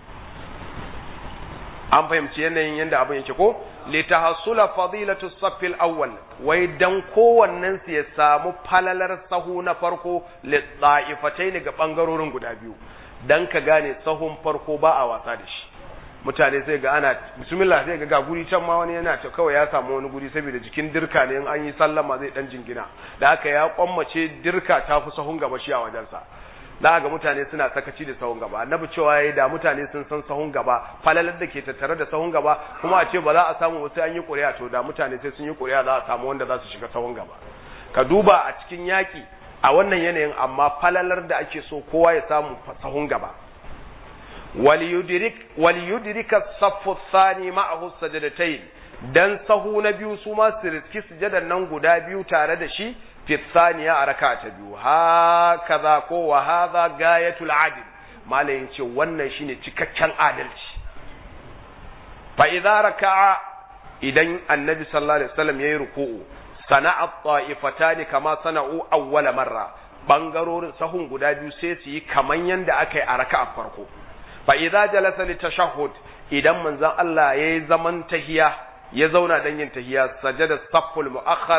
an fahimci yanayin yadda abin yake ko litahassula fadilatu saffil awwal wai dan kowannen su ya samu falalar sahu na farko ne ga bangarorin guda biyu dan ka gane sahun farko ba a wasa da shi mutane sai ga ana bismillah sai ga ga guri can ma wani yana ta kawai ya samu wani guri saboda jikin dirka ne in an yi sallama zai dan jingina da haka ya kwammace dirka ta fi sahun gaba shi a wajensa za ga mutane suna sakaci da sahun gaba annabi cewa yayi da mutane sun san sahun gaba falalar da ke tattare da sahun gaba kuma a ce ba za a samu wasu an yi ƙuri'a to da mutane sai sun yi ƙuri'a za a samu wanda za su shiga sahun gaba ka duba a cikin yaƙi a wannan yanayin amma falalar da ake so kowa ya samu sahun gaba waliyudirika saffu thani ma'ahu sajadatayn dan sahu na biyu su ma su riski sujadan nan guda biyu tare da shi fi thaniya a raka ta biyu hakaza ko wa hadha gayatul adl malayin ce wannan shine cikakken adalci fa idza raka'a idan annabi sallallahu alaihi wasallam yayi ruku'u sana'a ta'ifatan kama sana'u awwala marra bangarorin sahun guda biyu sai su yi kaman yanda aka yi a raka'a farko fa idza jalasa li tashahhud idan manzon Allah yayi zaman tahiya ya zauna dan yin tahiya sajada safful muakhar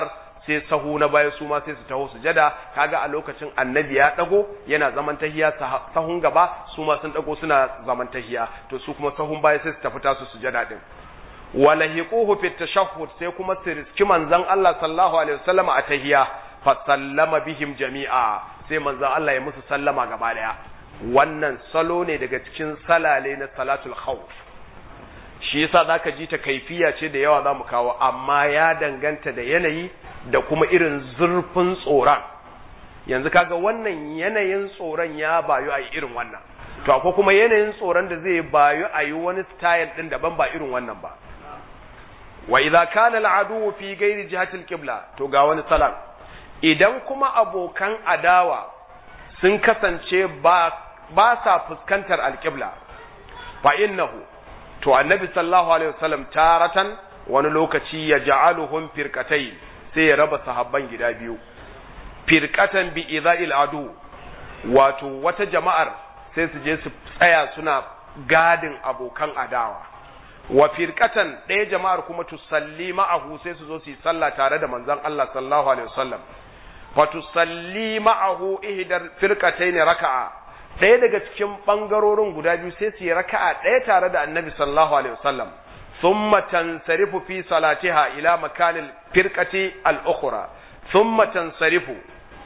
sai sahu na baya su ma sai su taho sujada kaga a lokacin annabi ya dago yana zaman tahiya sahun gaba su ma sun dago suna zaman tahiya to su kuma sahun baya sai su tafi tasu sujada din walahiquhu fi tashahhud sai kuma su riski manzon Allah sallallahu alaihi wasallam a tahiya fa sallama bihim jami'a sai manzon Allah ya musu sallama gaba daya wannan salo ne daga cikin salale na salatul khawf shi yasa zaka ji ta kaifiya ce da yawa zamu kawo amma ya danganta da yanayi da kuma irin zurfin tsoron yanzu kaga wannan yanayin tsoron ya bayu a irin wannan to akwai kuma yanayin tsoron da zai bayu a yi wani style din daban ba irin wannan ba wa idza kana al'adu fi ghairi jihati al-qibla to ga wani salam idan kuma abokan adawa sun kasance ba ba sa fuskantar al-qibla fa innahu to annabi sallallahu alaihi wasallam taratan wani lokaci ya ja'aluhum firqatayn sai ya raba sahabban gida biyu firqatan bi idha'il adu wato wata jama'ar sai su je su tsaya suna gadin abokan adawa wa firqatan ɗaya jama'ar kuma tusalli ma'ahu sai su zo su yi sallah tare da manzon Allah sallallahu alaihi wasallam fa tusalli ma'ahu ihdar firqatayn raka'a ɗaya daga cikin bangarorin guda biyu sai su yi raka'a ɗaya tare da annabi sallallahu alaihi wasallam thumma tansarifu fi salatiha ila makanil firqati al-ukhra thumma tansarifu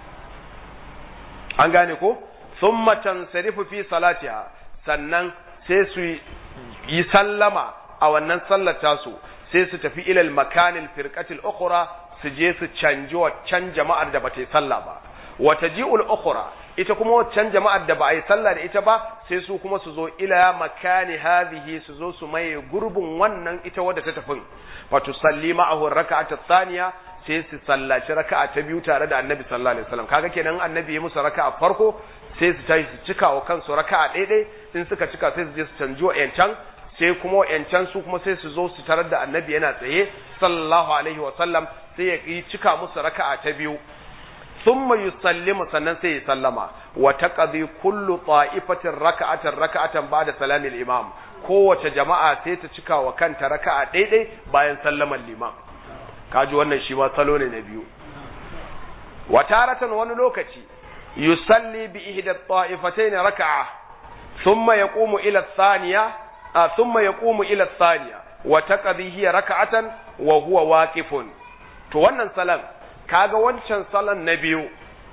an gane ko thumma tansarifu fi salatiha sannan sai su yi sallama a wannan sallar tasu sai su tafi ilal makanil firqatil ukhra su je su canji waccan jama'ar da bata yi sallah ba wa taji'ul ukhra ita kuma waccan jama'ar da ba a yi sallah da ita ba sai su kuma su zo ila makani hadhihi su zo su maye gurbin wannan ita wadda ta tafi wa tusalli ma'ahu raka'ata thaniya sai su sallaci raka'a ta biyu tare da annabi sallallahu alaihi wasallam kaga kenan annabi ya musu raka'a farko sai su tashi su cika wa kansu raka'a daidai in suka cika sai su je su canji wa yancan sai kuma wa'yancan su kuma sai su zo su tarar da annabi yana tsaye sallallahu alaihi wa sallam sai ya yi cika musu raka'a ta biyu thumma yusallimu sannan sai ya sallama wa taqdi kullu ta'ifatin raka'atan raka'atan ba'da salamil imam kowace jama'a sai ta cika wa kanta raka'a daidai bayan sallaman liman kaji wannan shi ma salo ne na biyu wa taratan wani lokaci yusalli bi ihda ta'ifatayn raka'a thumma yaqumu ila thaniya ثم يقوم إلى الثانية وتقضي هي ركعة وهو واقف to wannan salan kaga wancan salan na biyu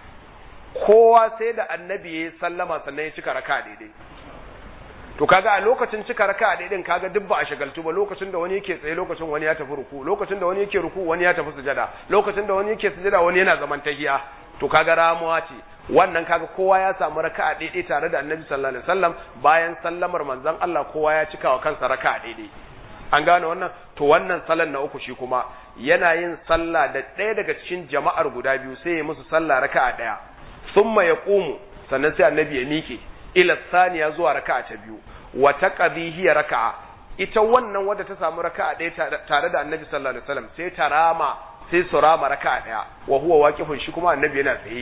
kowa sai da annabi ya sallama sannan ya cika raka daidai to kaga a lokacin cika raka daidai kaga duk ba a shagaltu ba lokacin da wani yake tsaye lokacin wani ya tafi ruku lokacin da wani yake ruku wani ya tafi sujada lokacin da wani yake sujada wani yana zaman tahiya to kaga ramuwa ce wannan kaga kowa ya samu raka'a daidai tare da Annabi sallallahu alaihi wasallam bayan sallamar manzon Allah kowa ya cika wa kansa raka'a daidai an gane wannan to wannan sallan na uku shi kuma yana yin sallah da ɗaya daga cikin jama'ar guda biyu sai ya musu sallah raka'a ɗaya thumma yaqumu sannan sai Annabi ya miƙe ila saniya zuwa raka'a ta biyu wa taqdi hiya raka'a ita wannan wadda ta samu raka'a ɗaya tare da Annabi sallallahu alaihi wasallam sai ta rama sai su rama raka'a ɗaya wa huwa waqifun shi kuma Annabi yana tsaye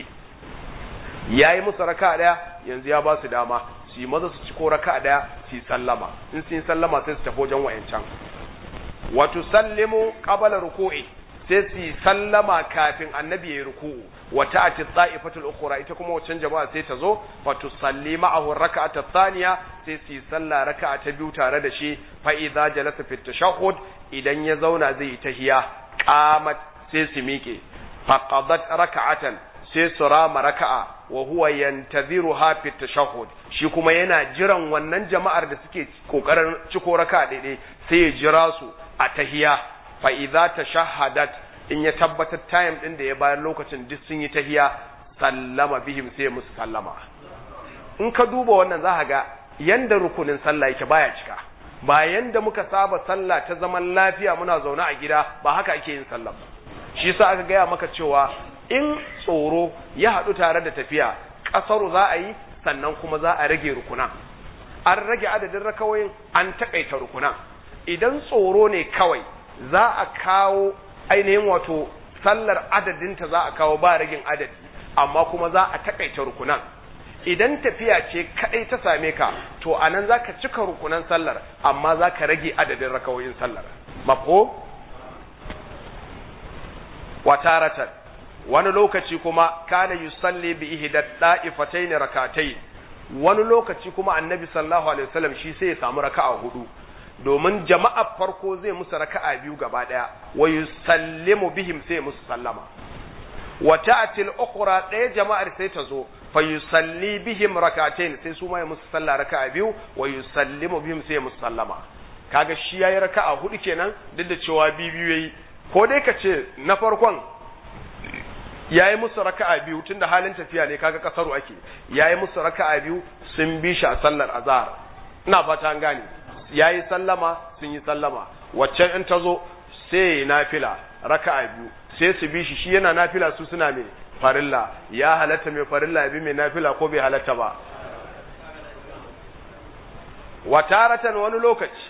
ya yi musu raka daya yanzu ya ba su dama su yi maza su ci ko raka daya su yi sallama in su yi sallama sai su tafi wajen wayancan wato sallimu qabala ruku'i sai su yi sallama kafin annabi ya yi ruku'u wa ta'ati ta'ifatul ukhra ita kuma wancan jama'a sai ta zo fa tusalli ma'ahu raka'ata thaniya sai su yi sallah raka'a ta biyu tare da shi fa idza jalasa fi tashahhud idan ya zauna zai yi tahiya qamat sai su miƙe faqadat raka'atan sai su rama raka'a wa huwa yantaziruha fi tashahhud shi kuma yana jiran wannan jama'ar da suke kokarin ciko raka'a daidai sai ya jira su a tahiya fa idza tashahhadat in ya tabbatar time din da ya bayar lokacin duk sun yi tahiya sallama bihim sai musu sallama in ka duba wannan za ka ga yanda rukunin sallah yake baya cika ba yanda muka saba sallah ta zaman lafiya muna zaune a gida ba haka ake yin sallah shi yasa aka gaya maka cewa in tsoro ya haɗu tare da tafiya ƙasaru za a yi sannan kuma za a rage rukuna an rage adadin rakawoyin an taƙaita rukuna idan tsoro ne kawai za a kawo ainihin wato sallar adadinta za a kawo ba ragin adadi amma kuma za a taƙaita rukunan idan tafiya ce kaɗai ta same ka to a nan za ka cika rukunan sallar amma za ka rage adadin rakawoyin sallar mafo wa taratan wani lokaci kuma kana yusalli bi ihda da'ifatayn rak'atayn wani lokaci kuma annabi sallallahu alaihi wasallam shi sai ya samu raka'a hudu domin jama'a farko zai musu raka'a biyu gaba daya wa yusallimu bihim sai musu sallama wa ta'ti al-ukhra daya jama'ar sai ta zo fa yusalli bihim rak'atayn sai su ma ya musu sallah raka'a biyu wa yusallimu bihim sai musu sallama kaga shi yayi raka'a hudu kenan duk da cewa biyu biyu yayi ko dai ka ce na farkon yayi musu raka'a biyu tunda halin tafiya ne kaga kasaru ake yayi musu raka'a biyu sun bi shi a sallar azhar ina fata an gane yayi sallama sun yi sallama waccan in tazo sai nafila raka'a biyu sai su bi shi shi yana nafila su suna mai farilla ya halatta mai farilla ya bi mai nafila ko bai halatta ba wataratan wani lokaci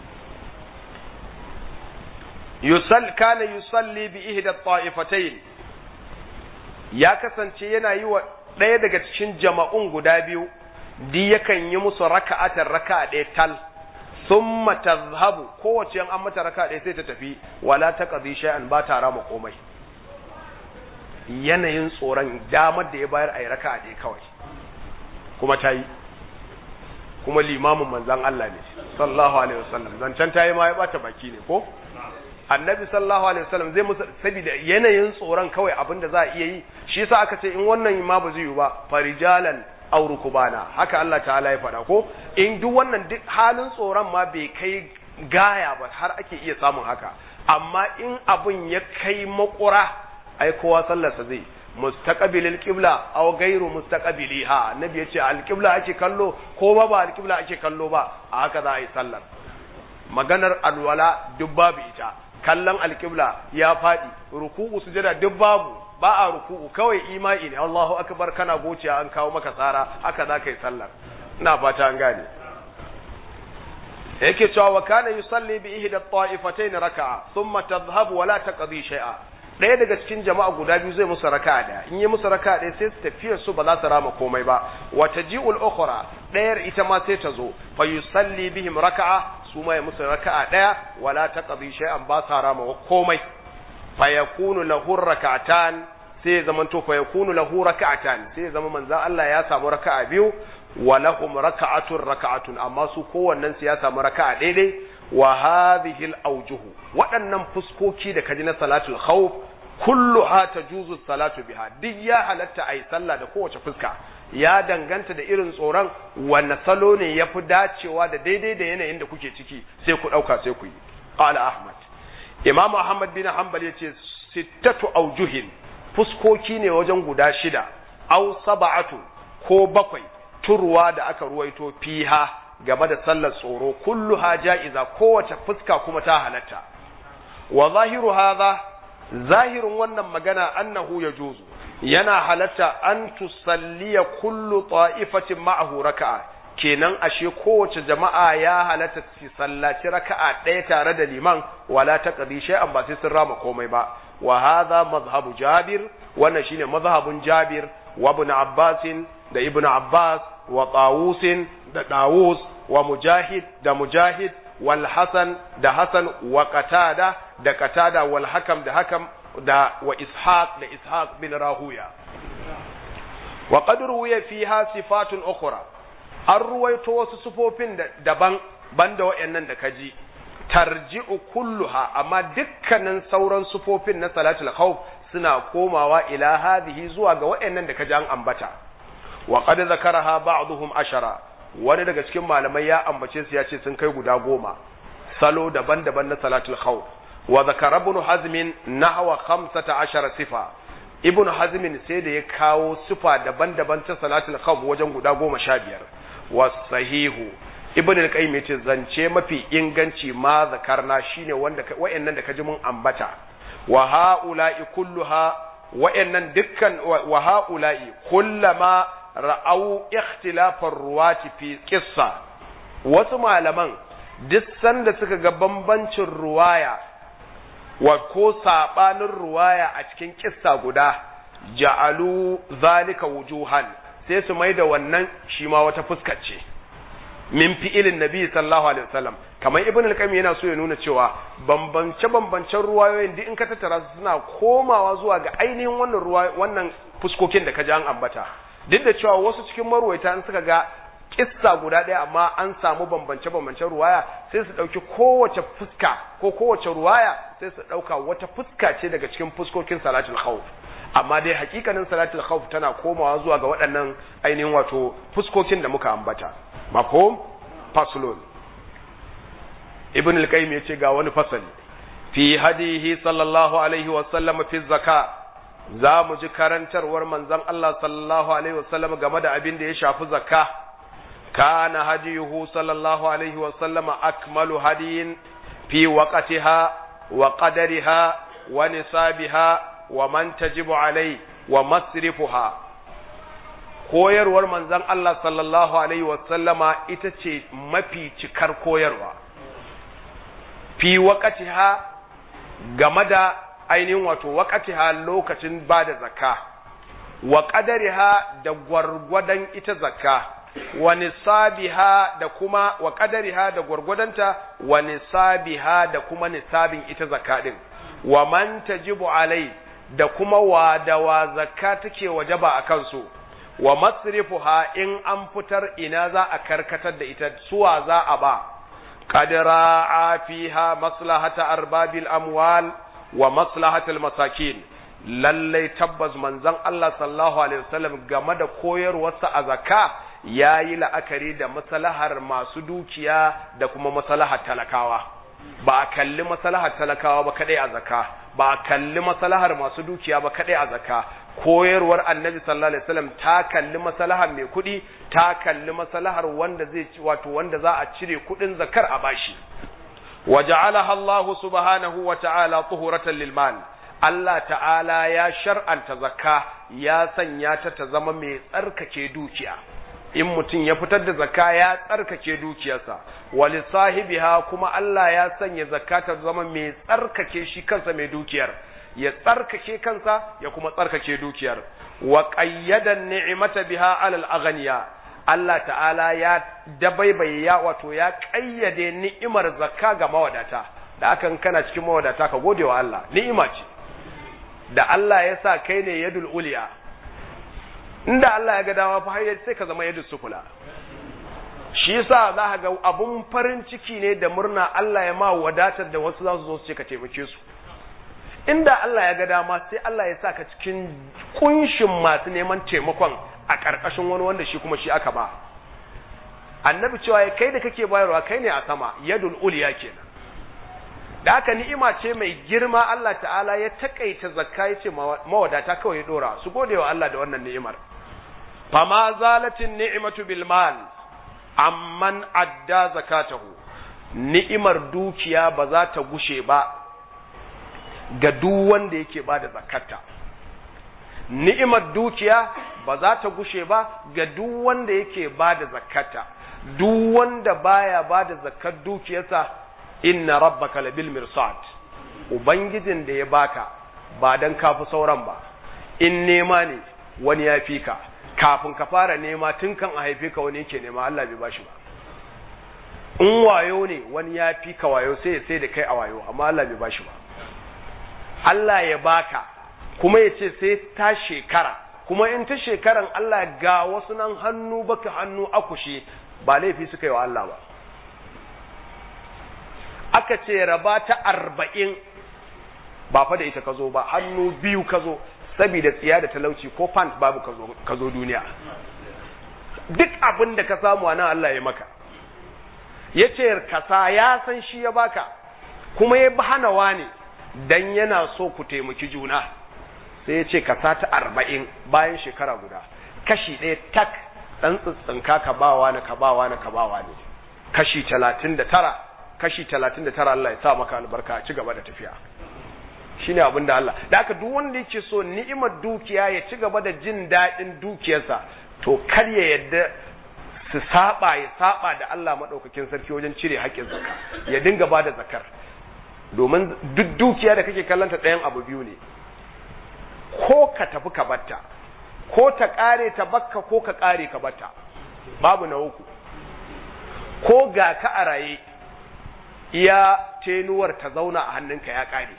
yusall kana yusalli bi ihda ta'ifatayn ya kasance yana yi wa ɗaya daga cikin jama'un guda biyu di yakan yi musu raka'atan raka'a ɗaya tal thumma tazhabu kowace an mata raka'a ɗaya sai ta tafi wala taqdi shay'an ba ta rama komai yanayin tsoron damar da ya bayar a yi raka'a ɗaya kawai kuma ta yi kuma limamin manzan Allah ne sallallahu alaihi wasallam zancen ta yi ma ya bata baki ne ko annabi sallallahu alaihi wasallam zai musu saboda yanayin tsoron kawai abin da za a iya yi shi yasa aka ce in wannan ma ba zai yi ba farijalan aw rukubana haka Allah ta'ala ya faɗa ko in duk wannan duk halin tsoron ma bai kai gaya ba har ake iya samun haka amma in abin ya kai makura ai kowa sallarsa zai mustaqbilil qibla aw ghairu mustaqbiliha annabi yace alqibla ake kallo ko ba ba alqibla ake kallo ba a haka za a yi sallar maganar alwala duk babu ita kallon alqibla ya fadi ruku'u sujada duk babu ba a ruku'u kawai imani ne Allahu akbar kana gociya an kawo maka tsara haka za ka yi sallar ina fata an gane yake cewa wa kana yusalli bi ihda at-ta'ifatayn raka'a thumma tadhhabu wa la taqdi shay'a ɗaya daga cikin jama'a guda biyu zai musu raka'a ɗaya in yi musu raka'a ɗaya sai su tafiyar su ba za su rama komai ba wa taji'ul ukhra ɗayar ita ma sai ta zo fa yusalli bihim raka'a su ma ya musu raka'a ɗaya wala taqdi shay'an ba sa rama komai fa yakunu lahu raka'atan sai zaman to fa yakunu lahu raka'atan sai zama manzon Allah ya samu raka'a biyu wa lahum raka'atun raka'atun amma su kowannen su ya samu raka'a daidai wa hadhihi al-awjuhu waɗannan fuskoki da kaji na salatul khawf kulluha tajuzu salatu biha duk ya halatta ayi sallah da kowace fuska ya danganta da irin tsoron wanne salo ne yafi dacewa da daidai da yanayin da kuke ciki sai ku dauka sai ku yi qala ahmad imam ahmad bin hanbal yace sittatu awjuhin fuskoki ne wajen guda shida aw sab'atu ko bakwai turwa da aka ruwaito fiha game da sallar tsoro kulluha ja'iza kowace fuska kuma ta halatta wa zahiru hadha zahirin wannan magana annahu yajuzu yana halatta an tusalliya kullu ta'ifatin ma'ahu raka'a kenan ashe kowace jama'a ya halatta su sallaci raka'a ɗaya tare da liman wala taqdi shay'an ba sai sun rama komai ba wa hadha mazhabu jabir wannan shine mazhabun jabir wa ibn abbas da ibn abbas wa tawus da dawus wa mujahid da mujahid wal hasan da hasan wa qatada da qatada wal hakam da hakam da wa ishaq da ishaq bin rahuya wa qad ruwiya fiha sifatun ukhra an ruwaito wasu sufofin daban banda wayannan da kaji tarji'u kulluha amma dukkanin sauran sufofin na salatul khawf suna komawa ila hadhihi zuwa ga wayannan da kaji an ambata wa qad zakaraha ba'dhum ashara wani daga cikin malamai ya ambace su ya ce sun kai guda goma salo daban-daban na salatul khawf wa zakara ibn hazm nahwa 15 sifa ibn hazm sai da ya kawo sifa daban-daban ta salatul khawf wajen guda goma sha biyar wa sahihu ibn al-qayyim yace zance mafi inganci ma zakarna shine wanda wayannan da kaji mun ambata wa haula'i kulluha wayannan dukkan wa haula'i kullama ra'au ikhtilafar ruwati fi qissa wasu malaman duk sanda suka ga bambancin ruwaya wa ko sabanin ruwaya a cikin kissa guda ja'alu zalika wujuhan sai su mai da wannan shi ma wata fuskar ce min fi'ilin nabi sallallahu alaihi wasallam kamar ibn al-qayyim yana so ya nuna cewa bambance bambancen ruwayoyin duk in ka tattara su suna komawa zuwa ga ainihin wannan ruwa wannan fuskokin da ka ji an ambata duk da cewa wasu cikin marwaita an suka ga kissa guda ɗaya amma an samu bambance bambancen ruwaya sai su ɗauki kowace fuska ko kowace ruwaya sai su ɗauka wata fuska ce daga cikin fuskokin salatul khawf amma dai hakikanin salatul khawf tana komawa zuwa ga waɗannan ainihin wato fuskokin da muka ambata mafhum faslun ibn al-qayyim yace ga wani fasali fi hadihi sallallahu alaihi wa sallam fi zakka za mu ji karantarwar manzon Allah sallallahu alaihi wa sallam game da abin da ya shafi zakka kana hadiyuhu sallallahu alaihi wa sallam akmalu hadiyin fi waqtiha wa qadariha wa nisabiha wa man tajibu alai wa masrifuha koyarwar manzon Allah sallallahu alaihi wasallama ita ce mafi cikar koyarwa fi waqatiha game da ainihin wato waqatiha lokacin ba da zakka wa qadariha da gwargwadon ita zakka wa nisabiha da kuma wa qadariha da gwargwadonta wa nisabiha da kuma nisabin ita zakka din wa man tajibu alai da kuma wa da wa zakka take wajaba a kansu wa masrifuha in an fitar ina za a karkatar da ita suwa za a ba qadra fiha maslahata arbabil amwal wa maslahatal masakin lallai tabbas manzon Allah sallallahu alaihi wasallam game da koyarwarsa a zakka yayi la'akari da maslahar masu dukiya da kuma maslahar talakawa ba a kalli maslahar talakawa ba kadai a zakka ba a kalli maslahar masu dukiya ba kadai a zakka koyarwar annabi sallallahu alaihi wasallam ta kalli maslahar mai kuɗi ta kalli maslahar wanda zai wato wanda za a cire kuɗin zakar a bashi waja'alaha Allah subhanahu wa ta'ala tuhuratan lil mal Allah ta'ala ya shar'anta zakka ya sanya ta ta zama mai tsarkake dukiya in mutum ya fitar da zakka ya tsarkake dukiyarsa wali sahibiha kuma Allah ya sanya zakka ta zama mai tsarkake shi kansa mai dukiyar ya tsarkake kansa ya kuma tsarkake dukiyar wa qayyada ni'mata biha alal aghniya Allah ta'ala ya dabaibaye ya wato ya kayyade ni'imar zakka ga mawadata da akan kana cikin mawadata ka gode wa Allah ni'ima ce da Allah ya sa kai ne yadul uliya inda Allah ya ga dama fa har sai ka zama yadul sufula shi yasa za ka ga abun farin ciki ne da murna Allah ya ma wadatar da wasu za su zo su ce ka taimake su inda Allah ya ga dama sai Allah ya sa ka cikin kunshin masu neman taimakon a ƙarƙashin wani wanda shi kuma shi aka ba annabi cewa kai da kake bayarwa kai ne a sama yadul uliya kenan da haka ni'ima ce mai girma Allah ta'ala ya takaita zakka yace mawadata kawai ya dora su gode wa Allah da wannan ni'imar fama zalatin ni'matu bil mal amman adda zakatahu ni'imar dukiya ba za ta gushe ba ga duk wanda yake bada zakarta ni'imar dukiya ba za ta gushe ba ga duk wanda yake bada zakarta duk wanda baya bada zakar dukiyarsa inna rabbaka labil mirsad ubangijin da ya baka ba dan kafi sauran ba in nema ne wani ya fi ka kafin ka fara nema tun kan a haife ka wani yake nema Allah bai bashi ba in wayo ne wani ya fi ka wayo sai sai da kai a wayo amma Allah bai bashi ba Allah ya baka kuma ya ce sai ta shekara kuma in ta shekaran Allah ga wasu nan hannu baka hannu akushi ba laifi suka yi wa Allah ba aka ce raba ta arba'in ba fa da ita ka zo ba hannu biyu ka zo saboda tsiya da talauci ko pant babu ka zo duniya duk abin da ka samu nan Allah ya maka ya ce kasa ya san shi ya baka kuma ya hana wani dan yana so ku taimaki juna sai ya ce kasa ta arba'in bayan shekara guda kashi ɗaya tak ɗan tsitsinka ka bawa na ka bawa na ka bawa ne kashi talatin da tara kashi talatin da tara Allah ya sa maka albarka ci gaba da tafiya shine abin da Allah da haka duk wanda yake so ni'imar dukiya ya ci gaba da jin daɗin dukiyarsa to kar ya yadda su saba ya saba da Allah madaukakin sarki wajen cire haƙƙin zakka ya dinga bada zakar domin duk dukiya da kake kallanta ɗayan abu biyu ne ko ka tafi ka batta ko ta ƙare ta bakka ko ka ƙare ka batta babu na uku ko ga ka a raye iya tenuwar ta zauna a hannunka ya ƙare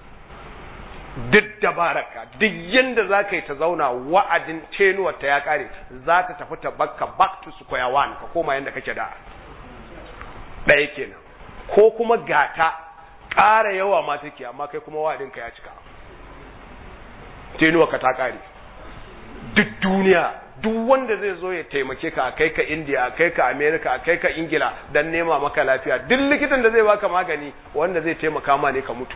duk dabararka duk yadda za ka yi ta zauna wa'adin tenuwar ta ya ƙare za ta tafi ta bakka back to square one ka koma yadda kake da ɗaya kenan ko kuma gata ƙara yawa ma take amma kai kuma wa'adinka ya cika tenuwar ka ta ƙare duk duniya duk wanda zai zo ya taimake ka a kai ka India a kai ka America a kai ka Ingila dan nema maka lafiya duk likitan da zai baka magani wanda zai taimaka ma ne ka mutu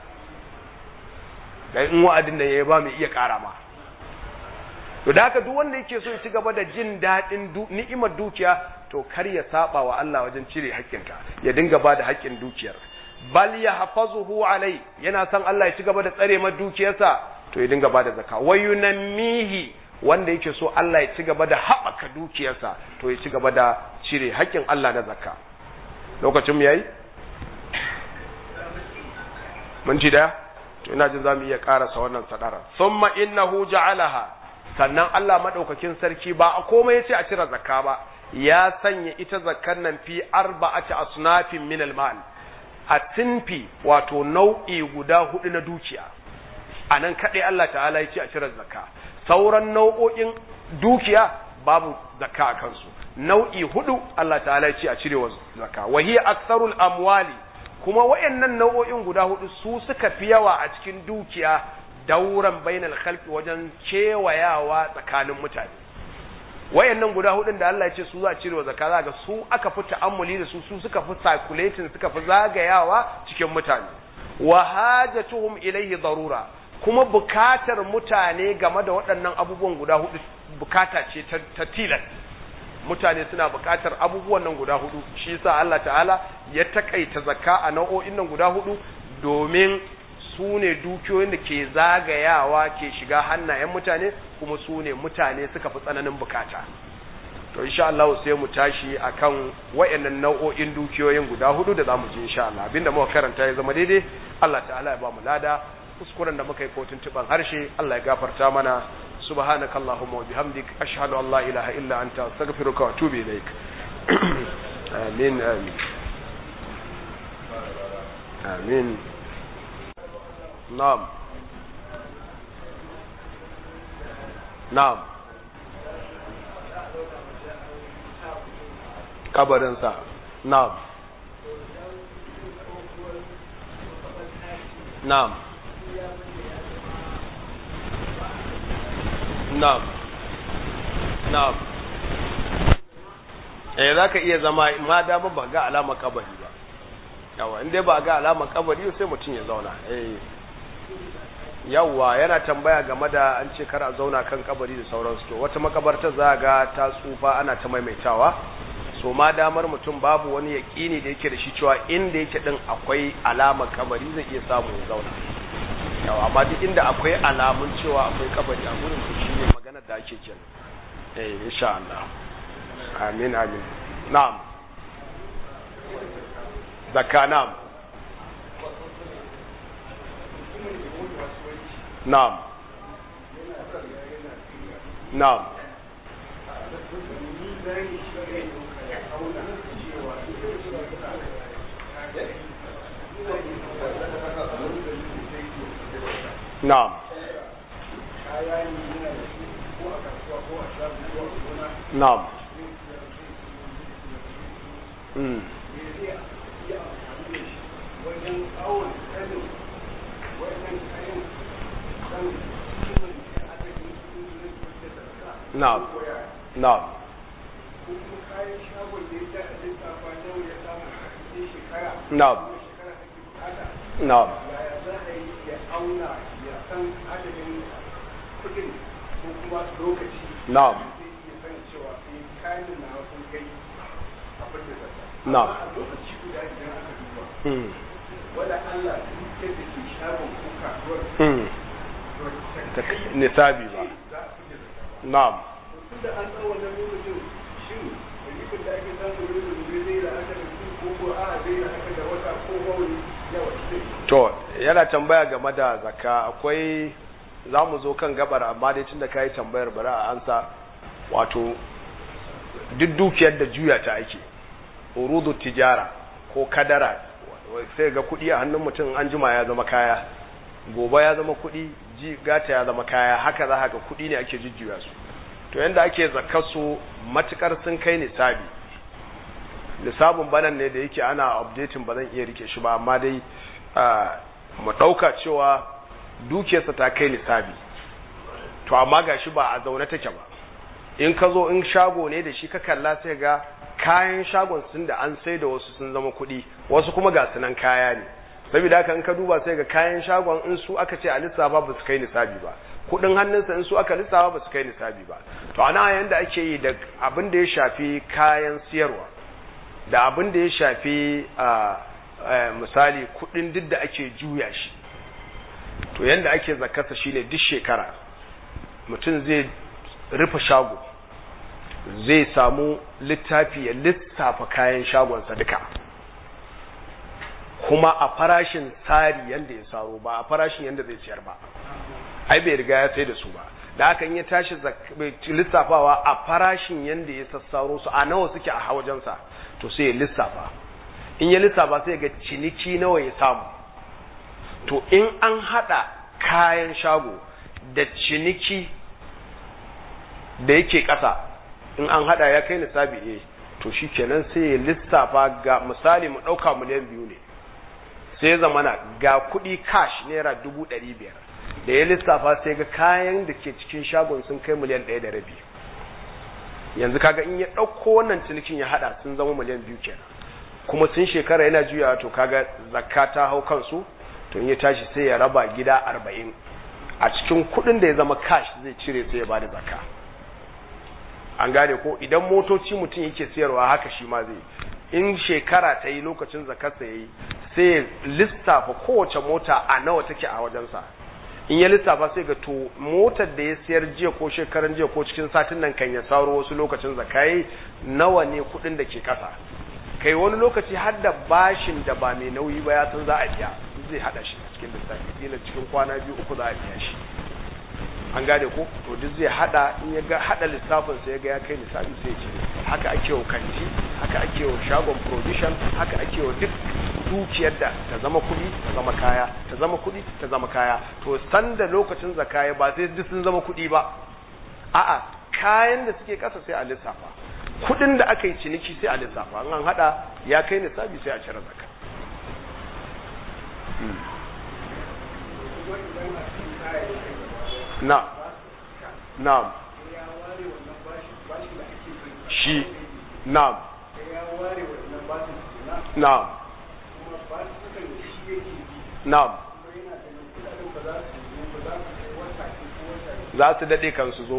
dan in wa'adin da yayi ba mu iya ƙara ma to da haka duk wanda yake so ya ci gaba da jin daɗin ni'imar dukiya to kar ya saba wa Allah wajen cire haƙƙinta ya dinga ba da haƙƙin dukiyar bal ya hafazuhu alai yana son Allah ya ci gaba da tsare ma dukiyarsa to ya dinga ba da zakka wayunammihi wanda yake so Allah ya ci gaba da haɓaka dukiyarsa to ya ci gaba da cire haƙƙin Allah na zakka lokacin yayi mun ci daya to ina jin zamu iya karasa wannan sadara thumma innahu ja'alaha sannan Allah madaukakin sarki ba a komai yace a cire zakka ba ya sanya ita zakkan nan fi arba'ati asnafin min al-mal a tinfi wato nau'i guda hudu na dukiya anan kadai Allah ta'ala yace a cire zakka sauran nau'o'in dukiya babu zakka a kansu nau'i hudu Allah ta'ala ce a cire wa zakka wa hiya aktsarul amwali kuma wayannan nau'o'in guda hudu su suka fi yawa a cikin dukiya dauran bainal khalqi wajen kewayawa tsakanin mutane wayannan guda hudun da Allah ya ce su za a cire wa zakka za ga su aka fi ta'ammuli da su su suka fi circulating suka fi zagayawa cikin mutane wa hajatuhum ilayhi darura kuma bukatar mutane game da waɗannan abubuwan guda hudu bukata ce ta tilas mutane suna bukatar abubuwan nan guda hudu shi yasa Allah ta'ala ya takaita zakka a nau'o'in nan guda hudu domin su ne dukiyoyin da ke zagayawa ke shiga hannayen mutane kuma su ne mutane suka fi tsananin bukata to insha Allah sai mu tashi akan wayannan nau'o'in dukiyoyin guda hudu da zamu ji insha Allah abinda muka karanta ya zama daidai Allah ta'ala ya ba mu lada kuskuren da muka yi kotun tuban harshe Allah ya gafarta mana subhanaka allahumma wa bihamdik ashhadu an la ilaha illa anta astaghfiruka wa atubu ilaik amin amin amin na'am na'am kabarinsa na'am na'am Na'am. Na'am. Eh zaka iya zama ma dama ba ga alama kabari ba. Yawa in dai ba ga alama kabari sai mutum ya zauna. Eh. Yawa yana tambaya game da an ce kar a zauna kan kabari da sauransu to wata makabarta za ga ta tsufa ana ta maimaitawa. So ma damar mutum babu wani yaƙini da yake da shi cewa inda yake din akwai alama kabari zai iya samu ya zauna. yawa amma duk inda akwai alamun cewa akwai kabari a gurin su shi ne magana da ake kenan eh insha Allah amin amin na'am zakka na'am na'am na'am Na'am. Na'am. Mm. Na'am. Na'am. Na'am. Na'am. auna ya san adadin kudin ko kuma lokaci Na'am. zai iya san cewa sai kayan na sun kai abin da zata Na'am. a lokaci guda idan aka duba Mm. wala Allah dukkan da ke shagon ko kasuwar Mm. ta Ta nisabi ba. za a fice da Na'am. tun da an tsawon wannan lokacin shin rikicin da ake samu yau da gobe zai da aka da su ko ko a zai da aka da wata ko wani yawa shi To, yana tambaya game da zakka akwai za mu zo kan gabar amma dai tun da ka yi tambayar bari a ansa wato duk dukiyar da juya ta ake urudu tijara ko kadara sai ga kuɗi a hannun mutum an jima ya zama kaya gobe ya zama kuɗi ji gata ya zama kaya haka za haka kuɗi ne ake jujjuya su to yanda ake zakar su matukar sun kai nisabi nisabin banan ne da yake ana updating ba zan iya rike shi ba amma dai mu ɗauka cewa dukiyarsa ta kai nisabi to amma ga shi ba a zaune take ba in ka zo in shago ne da shi ka kalla sai ga kayan shagon sun da an sai da wasu sun zama kuɗi wasu kuma ga sunan kaya ne saboda haka in ka duba sai ga kayan shagon in su aka ce a lissafa ba su kai nisabi ba kuɗin hannunsa in su aka lissafa ba su kai nisabi ba to ana yanda ake yi da abin da ya shafi kayan siyarwa da abin da ya shafi misali kuɗin duk da ake juya shi to yanda ake zakarsa shine duk shekara mutum zai rufe shago zai samu littafi ya lissafa kayan shagonsa duka kuma a farashin tsari yadda ya saro ba a farashin yadda zai ciyar ba ai bai riga ya sai da su ba da hakan ya tashi lissafawa a farashin yadda ya sassaro su a nawa suke a wajensa to sai ya lissafa in ya lissafa sai ga ciniki nawa ya samu to in an hada kayan shago da ciniki da yake ƙasa in an hada ya kai nisabi eh to shikenan sai ya lissafa ga misali mu ɗauka miliyan biyu ne sai ya zamana ga kuɗi cash naira dubu ɗari biyar da ya lissafa sai ga kayan da ke cikin shagon sun kai miliyan ɗaya da rabi yanzu kaga in ya ɗauko wannan cinikin ya hada sun zama miliyan biyu kenan kuma sun shekara yana juyawa to kaga zakka ta hau kansu to in ya tashi sai ya raba gida arba'in a cikin kuɗin da ya zama cash zai cire sai ya bada zakka an gane ko idan motoci mutum yake siyarwa haka shi ma zai in shekara ta yi lokacin zakarsa ya yi sai ya lissafa kowace mota a nawa take a wajensa in ya lissafa sai ga to motar da ya siyar jiya ko shekaran jiya ko cikin satin nan kan ya sauro wasu lokacin zakai nawa ne kuɗin da ke ƙasa kai wani lokaci har da bashin da ba mai nauyi ba ya san za a biya zai hada shi cikin lissafi kila cikin kwana biyu uku za a biya shi an gane ko to duk zai hada in ya ga hada lissafin sai ya ga ya kai lissafi sai ya ce haka ake wa kanti haka ake wa shagon provision haka ake wa duk dukiyar da ta zama kuɗi ta zama kaya ta zama kuɗi ta zama kaya to sanda lokacin zakaya ba sai duk sun zama kuɗi ba a'a kayan da suke ƙasa sai a lissafa kuɗin da aka yi ciniki sai a lissafa an hada ya kai lissafi sai a cire zakka na na'am shi na'am na'am na'am za su daɗe kan su zo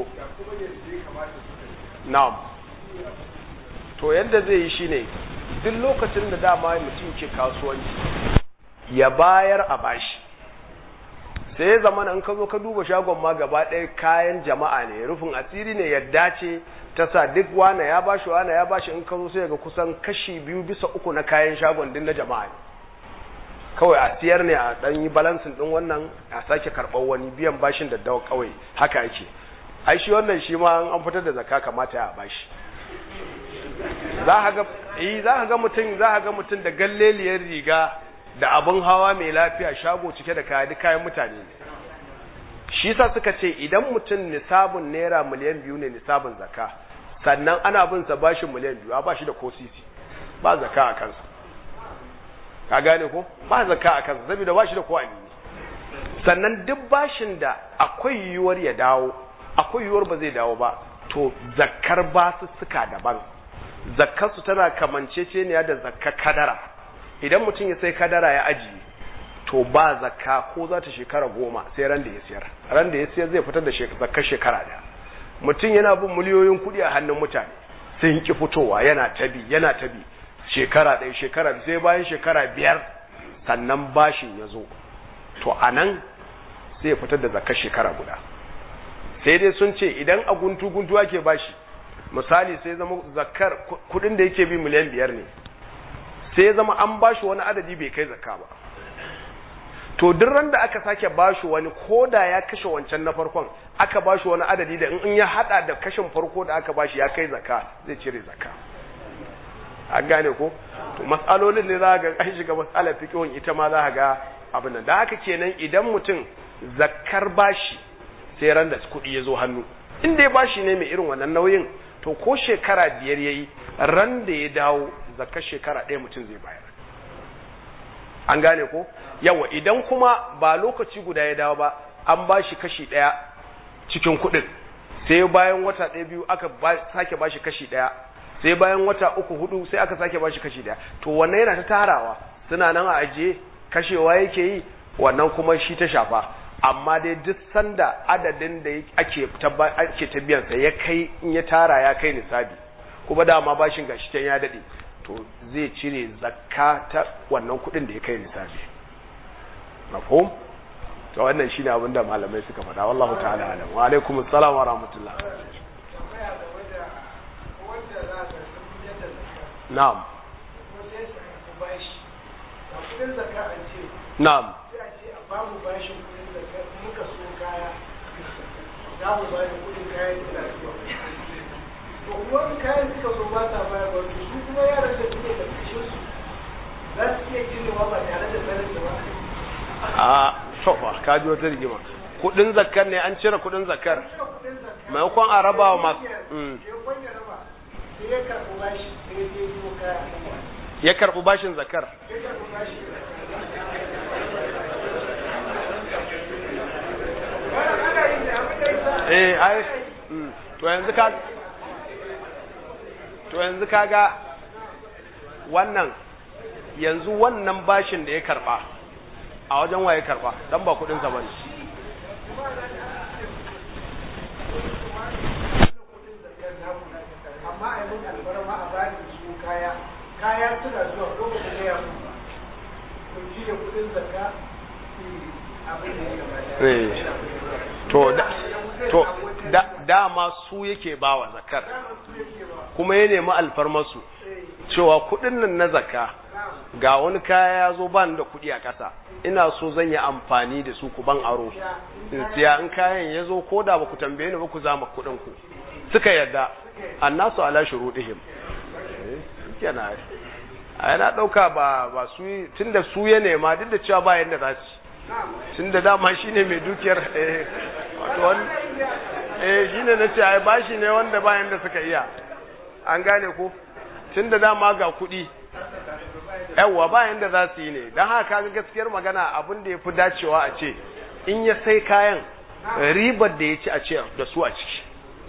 na'am to yadda zai yi shine duk lokacin da dama mutum ke kasuwanci ya bayar a bashi sai ya zama in ka zo ka duba shagon ma gaba ɗaya kayan jama'a ne rufin asiri ne yadda ce ta sa duk wane ya bashi wane ya bashi in ka zo sai ga kusan kashi biyu bisa uku na kayan shagon din na jama'a ne kawai a siyar ne a ɗan yi balansin ɗin wannan a sake karɓar wani biyan bashin da dawa kawai haka yake ai shi wannan shi ma an fitar da zakka kamata ya bashi za ka ga eh za ka ga mutum za ka ga mutum da galleliyar riga da abin hawa mai lafiya shago cike da kaya duk kayan mutane ne shi sa suka ce idan mutum nisabun naira miliyan biyu ne nisabun zaka sannan ana bin sa bashin miliyan biyu a bashi da ko sisi ba zaka a kansa ka gane ko ba zaka a kansa saboda bashi da ko amini sannan duk bashin da akwai yiwuwar ya dawo akwai yiwuwar ba zai dawo ba to zakkar basussuka daban zakkar su tana kamanceceniya da zakkar kadara idan mutum ya sai kadara ya ajiye to ba zakka ko za ta shekara goma sai ran da ya siyar ran da ya siyar zai fitar da zakkar shekara da mutum yana bin miliyoyin kuɗi a hannun mutane sai ki fitowa yana tabi yana tabi shekara ɗaya shekara sai bayan shekara biyar sannan bashin ya zo to a nan sai ya fitar da zakkar shekara guda sai dai sun ce idan a guntu guntu ake bashi misali sai zama zakkar kuɗin da yake bi miliyan biyar ne sai zama an bashi wani adadi bai kai zakka ba to duk ran da aka sake bashi wani koda ya kashe wancan na farkon aka bashi wani adadi da in ya hada da kashin farko da aka bashi ya kai zakka zai cire zakka an gane ko to mas'alolin ne za ga an shiga mas'alar fiqhun ita ma za ga abin nan da haka kenan idan mutum zakkar bashi sai ran da kuɗi ya zo hannu in dai bashi ne mai irin wannan nauyin to ko shekara biyar yayi ran da ya dawo zakkar shekara ɗaya mutum zai bayar an gane ko yawa idan kuma ba lokaci guda ya dawo ba an bashi kashi ɗaya cikin kuɗin sai bayan wata ɗaya biyu aka sake bashi kashi ɗaya sai bayan wata uku hudu sai aka sake bashi kashi ɗaya to wannan yana ta tarawa suna nan a ajiye kashewa yake yi wannan kuma shi ta shafa amma dai duk sanda adadin da ake ake ta biyan sa ya kai in ya tara ya kai nisabi kuma dama bashin gashi can ya dade to zai cire zakka ta wannan kudin da ya kai nisabi mafhum to wannan shine abin da malamai suka faɗa wallahu ta'ala alam wa alaikum assalam wa rahmatullah na'am na'am babu bashin kudin da muka so kaya za mu ba da kudin kayan da zuwa to kuma in kayan suka zo ba ta bayar ba to su kuma yaran da suke da kashin su za su iya girewa ba tare da sanin da ba a to ba ka ji wata rigima kudin zakkar ne an cire kudin zakkar maimakon a raba wa masu ya karɓi bashin zakar eh ai to yanzu ka to yanzu kaga wannan yanzu wannan bashin da ya karba a wajen waye karba dan ba kudin sa bane amma a yi albarma a bani su kaya kaya suna zuwa lokacin da ya kuma kun ji da kudin zakka abin da ya to da to da dama su yake bawa zakar kuma ya nemi alfarmasu cewa kudin nan na zakka ga wani kaya ya zo ban da kudi a ƙasa ina so zan yi amfani da su ku ban aro in siya in kayan ya zo ko da ba ku tambaye ni ba ku zama kudin ku suka yarda annasu ala shurudihim kenan a yana ɗauka ba ba su tunda su ya nema duk da cewa ba yanda za su tun da dama shi ne mai dukiyar eh shi ne na ce ai ba shi ne wanda bayan da suka iya an gane ko tun da dama ga kuɗi yawwa bayan da za su yi ne don haka ga gaskiyar magana abin da ya fi dacewa a ce in ya sai kayan ribar da ya ci a ce da su a ciki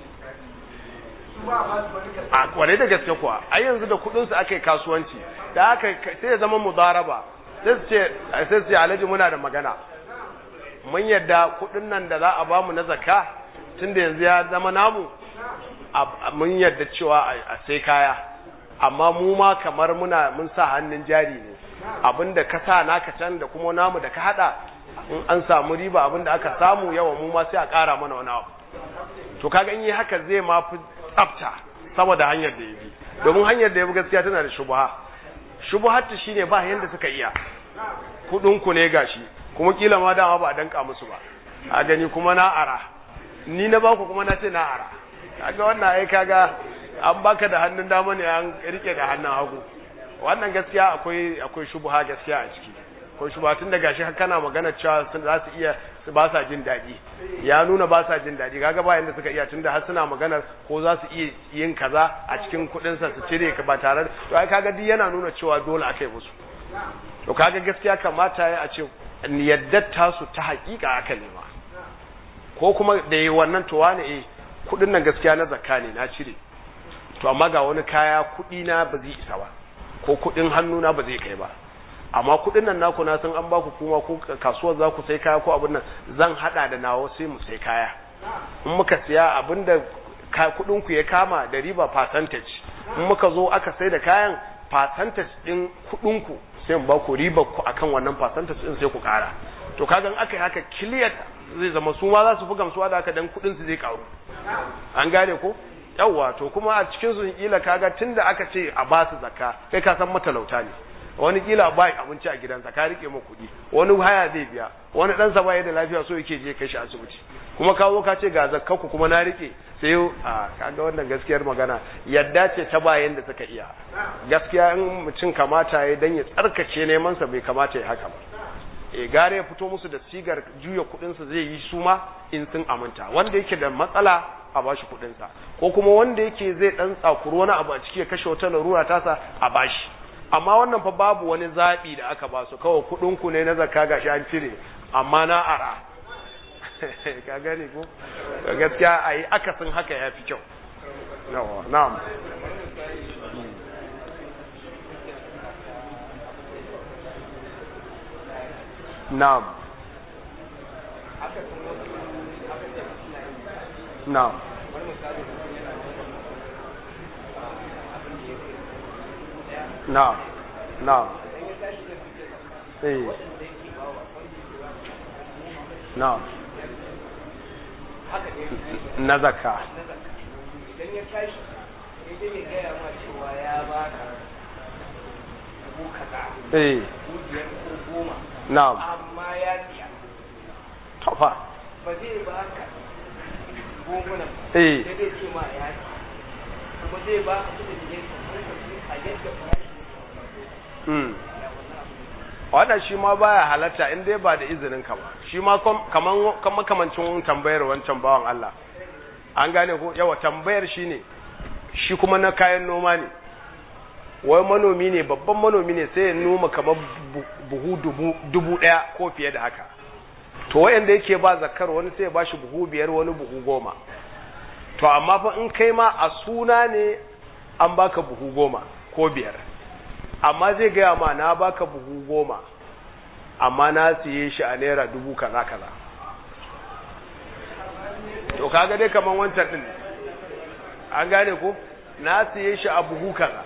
a kware da gaske kuwa a yanzu da kuɗinsu aka yi kasuwanci da haka sai ya zama mudaraba sai su ce sai su ce alhaji muna da magana mun yadda kudin nan da za a bamu na zakka tunda yanzu ya zama namu mun yadda cewa a sai kaya amma mu ma kamar muna mun sa hannun jari ne abinda ka sa naka can da kuma namu da ka hada in an samu riba abinda aka samu yawa mu ma sai a kara mana wani abu to kaga in yi haka zai ma fi tsafta saboda hanyar da ya bi domin hanyar da ya bi gaskiya tana da shubha shubuhatta shine ba yanda suka iya kudin ku ne gashi kuma kila ma dama ba a danka musu ba a gani kuma na ara ni na baku kuma na ce na ara kaga wannan ai kaga an baka da hannun dama ne an rike da hannun hagu wannan gaskiya akwai akwai shubha gaskiya a ciki akwai shubha tun da gashi kana magana cewa sun za su iya su ba sa jin daɗi ya nuna ba sa jin daɗi kaga ba yanda suka iya tun da har suna maganar ko za su iya yin kaza a cikin kuɗin sa su cire ka ba tare to ai kaga duk yana nuna cewa dole aka yi musu to kaga gaskiya kamata ya a ce yadda tasu ta haƙiƙa aka nema ko kuma da yi wannan to wani eh kuɗin nan gaskiya na zakka ne na cire to amma ga wani kaya kuɗi na ba zai isa ba ko kuɗin hannu na ba zai kai ba amma kuɗin nan naku na san an baku kuma ko kasuwar za ku sai kaya ko abin nan zan hada da nawa sai mu sai kaya in muka siya abin da kuɗin ku ya kama da riba percentage in muka zo aka sai da kayan percentage din kuɗin ku sai mu ba ku riba ku akan wannan percentage din sai ku kara to kaga in aka yi haka clear zai zama su ma za su fi gamsuwa da haka dan kuɗin su zai karu an gane ko yawwa to kuma a cikin su kila kaga tunda aka ce a ba su zakka kai ka san matalauta ne wani kila ba abinci a gidansa ka rike ma kuɗi wani haya zai biya wani ɗansa ba da lafiya so yake je kai shi asibiti kuma ka zo ka ce ga zakkanku kuma na rike sai a kaga wannan gaskiyar magana yadda ce ta bayan da suka iya gaskiya in mutum kamata ya dan ya tsarkace neman sa bai kamata ya haka ba e gare ya fito musu da sigar juya kudin sa zai yi su ma in sun aminta wanda yake da matsala a bashi kudin sa ko kuma wanda yake zai dan tsakuru wani abu a ciki ya kashe wata larura tasa a bashi amma wannan fa babu wani zabi da aka ba su kawai kudin ku ne na zakka gashi an cire amma na ara ka gane ko gaskiya a yi akasin haka ya fi kyau na'am na'am na'am na'am na'am eh na'am na zakka idan ya tashi idan ya gaya ma cewa ya baka dubu kaza eh dubu biyar ko goma na'am amma ya siya tofa ba zai baka gomunan eh sai dai ce ma ya siya kuma zai baka kudin da ya a yadda farashi mm wannan shi ma baya halatta in dai ba da izinin ka ba shi ma kaman kaman kamancin tambayar wancan bawan Allah an gane ko yawa tambayar shi ne shi kuma na kayan noma ne wai manomi ne babban manomi ne sai ya noma kamar buhu dubu dubu daya ko fiye da haka to wayanda yake ba zakar wani sai ya bashi buhu biyar wani buhu goma to amma fa in kai ma a suna ne an baka buhu goma ko biyar amma zai gaya ma na baka buhu goma amma na siye shi a naira dubu kaza kaza to kaga dai kaman wancan din an gane ko na siye shi a buhu kaza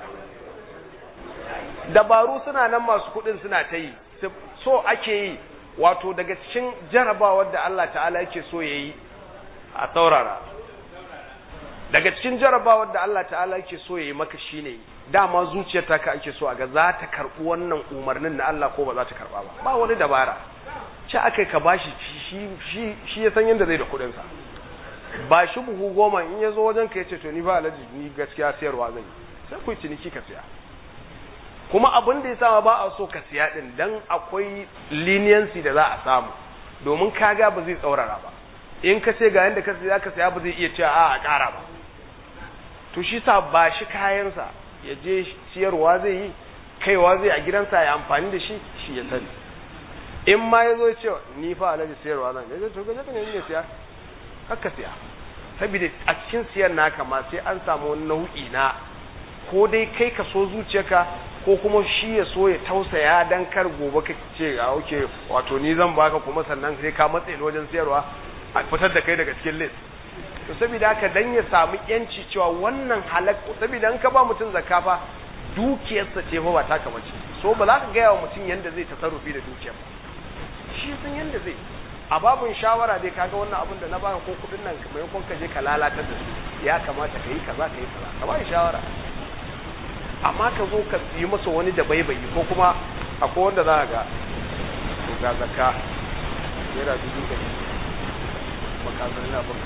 dabaru suna nan masu kudin suna ta yi so ake yi wato daga cikin jarabawar da Allah ta'ala yake so ya yi a saurara daga cikin jarabawar da Allah ta'ala yake so ya yi maka shine dama zuciyar ta ka ake so a ga za ta karɓi wannan umarnin na Allah ko ba za ta karɓa ba ba wani dabara ce aka ka bashi shi shi shi ya san yadda zai da kuɗin sa ba shi buhu goma in ya zo wajen ka ya ce to ni ba alaji ni gaskiya sayarwa zan yi sai ku ciniki ka siya kuma abin da ya sama ba a so ka siya din dan akwai leniency da za a samu domin kaga ba zai tsaurara ba in ka ce ga yanda ka siya ka siya ba zai iya cewa a a ƙara ba to shi sa ba shi kayansa ya je siyarwa zai yi kaiwa zai a gidansa ya amfani da shi shi ya sani in ma ya zo ya ce ni fa alaji siyarwa zan ya to gaje ka ne ne siya haka siya saboda a cikin siyar naka ma sai an samu wani nau'i na ko dai kai ka so zuciyarka ko kuma shi ya so ya tausaya dan kar gobe ka ce a oke wato ni zan baka kuma sannan sai ka matse ni wajen siyarwa a fitar da kai daga cikin list to saboda haka dan ya samu yanci cewa wannan halak saboda in ka ba mutum zakka fa dukiyarsa ce fa ba taka bace so ba za ka gaya wa mutum yanda zai tasarrufi da dukiyar ba shi sun yanda zai a babun shawara dai kaga wannan abin da na baka ko kudin nan maimakon ka je ka lalatar da su ya kamata ka yi kaza ka yi kaza ka ba shawara amma ka zo ka yi masa wani da baibayi ko kuma akwai wanda za ga to ga zakka naira dubu ɗari makasar na baka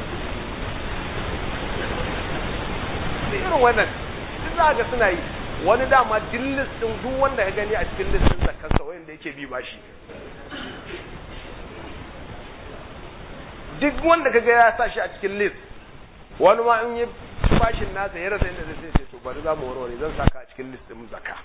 da irin wannan duk za ga suna yi wani dama duk listin duk wanda ya gani a cikin listin zakkarsa wanda yake bi bashi duk wanda kaga ya sa shi a cikin list wani ma in yi bashin nasa ya rasa inda zai sai to bari za mu warware zan saka a cikin list din zakka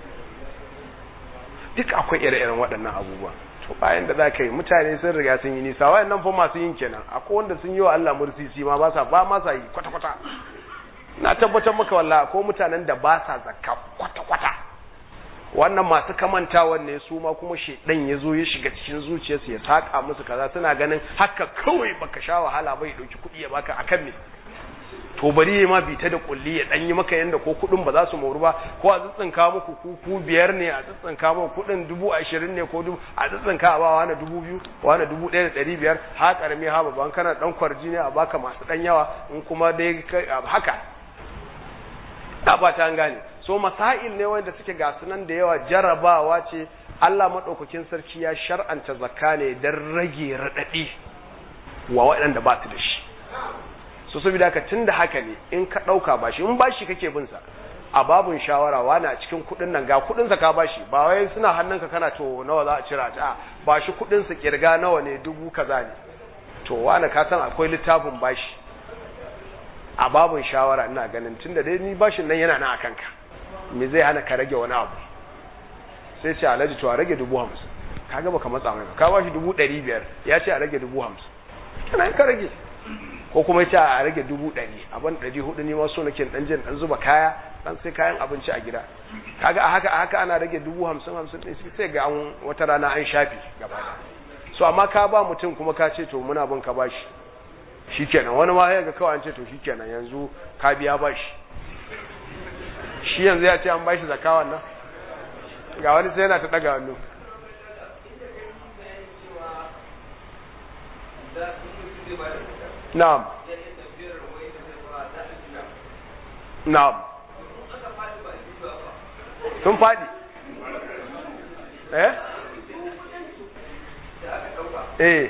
duk akwai ire-iren waɗannan abubuwa to bayan da za ka yi mutane sun riga sun yi nisa wayannan fa masu yin kenan akwai wanda sun yi wa Allah mursisi ma ba sa ba ma sa yi kwata-kwata na tabbatar maka wallahi ko mutanen da ba sa zakka kwata-kwata wannan masu kamantawan ne su ma kuma shedan ya zo ya shiga cikin zuciyarsu ya saka musu kaza suna ganin haka kawai baka sha wahala bai dauki kuɗi ya baka akan me to bari ya ma bita da kulli ya dan yi maka yanda ko kuɗin ba za su moru ba ko a tsitsinka muku ku ku biyar ne a tsitsinka muku kuɗin dubu ashirin ne ko dubu a tsitsinka a ba wani dubu biyu wani dubu ɗaya da ɗari biyar ha ƙarami ha babban kana ɗan kwarji ne a baka masu ɗan yawa in kuma dai haka a ba ta gane so masail ne wanda suke ga sunan da yawa jarabawa ce Allah madaukakin sarki ya shar'anta zakka ne dan rage radadi wa waɗanda ba su da shi so saboda haka tunda haka ne in ka ɗauka bashi in bashi kake bin sa a babun shawara wani a cikin kuɗin nan ga kuɗin sa ka bashi ba wai suna hannunka kana to nawa za a cira ta ba shi kuɗin sa kirga nawa ne dubu kaza ne to wani ka san akwai littafin bashi a babun shawara ina ganin tunda dai ni bashin nan yana nan a kanka me zai hana ka rage wani abu sai ce alhaji to a rage dubu hamsin ka gaba ka matsa mai ka bashi dubu ɗari biyar ya ce a rage dubu hamsin kana ka rage ko kuma ya ce a rage dubu ɗari abin ɗari hudu ne ma so nake ɗan jin ɗan zuba kaya ɗan sai kayan abinci a gida kaga a haka a haka ana rage dubu hamsin hamsin ɗin sai ga an wata rana an shafi gaba so amma ka ba mutum kuma ka ce to muna bin ka bashi shikenan wani ma ya ga kawai an ce to shikenan yanzu ka biya bashi shi yanzu ya ce an bashi zakawan nan ga wani sai yana ta daga hannu na'am na'am sun faɗi eh eh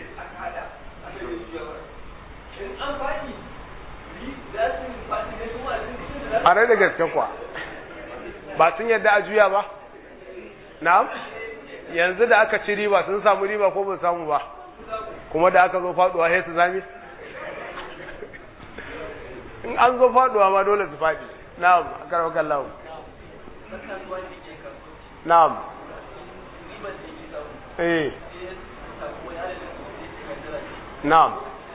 a rai da gaske kuwa ba sun yadda a juya ba na'am yanzu da aka ci riba sun samu riba ko ba samu ba kuma da aka zo faduwa sai su zami in an zo faduwa ma dole su fadi na'am akarwa kallahu na'am eh na'am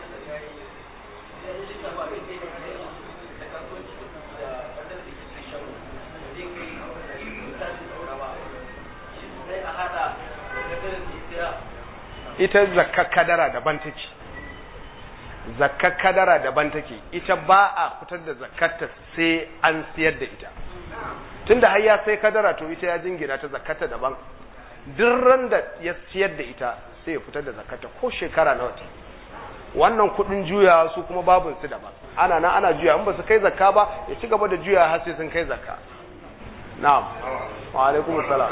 ita zakkar kadara daban take zakkar kadara daban take ita ba a fitar da zakkarta sai an siyar da ita tunda har ya sai kadara to ita ya jingina ta zakkarta daban duk ran da ya siyar da ita sai ya fitar da zakkarta ko shekara nawa ta wannan kudin juya su kuma babun su daban ana nan ana juya in ba su kai zakka ba ya ci gaba da juya har sai sun kai zakka na'am wa alaikum assalam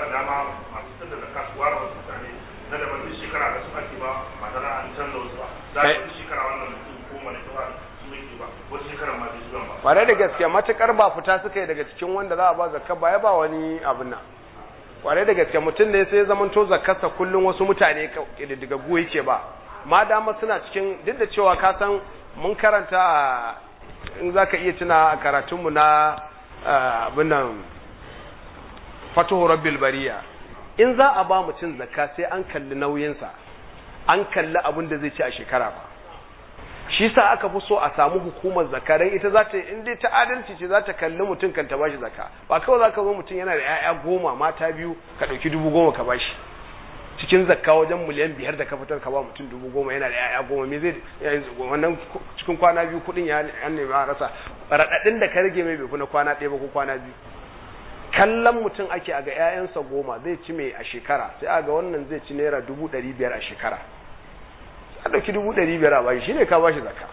na da ban shekara da su ake ba ba tare an canza wasu ba za su shekara wannan mutum ko wani tawa su yake ba wasu shekara ma bai zuwa ba kware da gaske matukar ba fita suka yi daga cikin wanda za a ba zakka ba ya ba wani abin nan kware da gaske mutum ne sai ya zama to zakkarsa kullum wasu mutane daga gu yake ba ma dama suna cikin duk da cewa ka san mun karanta in za ka iya tuna a karatunmu na abin nan fatuhu rabbil bariya in za a ba mutum zakka sai an kalli nauyinsa an kalli abin da zai ci a shekara ba shi sa aka fi so a samu hukumar zakka dan ita za ta in dai ta adalci ce za ta kalli mutum kan ta bashi zakka ba kawai za ka zo mutum yana da 'ya'ya goma mata biyu ka ɗauki dubu goma ka bashi cikin zakka wajen miliyan biyar da ka fitar ka ba mutum dubu goma yana da 'ya'ya goma me zai wannan cikin kwana biyu kuɗin ya nemi a rasa raɗaɗin da ka rage mai bai fi na kwana ɗaya ba ko kwana biyu kallon mutum ake a ga 'ya'yansa goma zai ci mai a shekara sai a ga wannan zai ci naira dubu ɗari biyar a shekara a ɗauki dubu ɗari biyar a bashi shi ne ka bashi zaka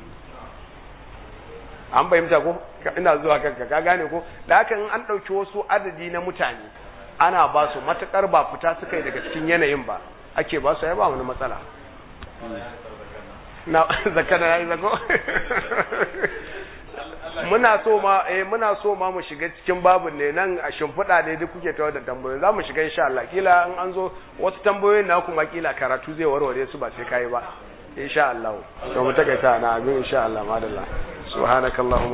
an fahimta ko ina zuwa kanka ka gane ko da haka in an ɗauki wasu adadi na mutane ana ba su matuƙar ba fita suka yi daga cikin yanayin ba ake ba su ya ba wani matsala na zakka da yayi zako muna so ma eh muna so ma mu shiga cikin babun ne nan a shimfiɗa ne duk kuke tawo da tambayoyi za mu shiga insha Allah kila in an zo wasu tambayoyin na kuma kila karatu zai warware su ba sai kai ba insha Allah to mu takaita na abin insha Allah madalla subhanakallahumma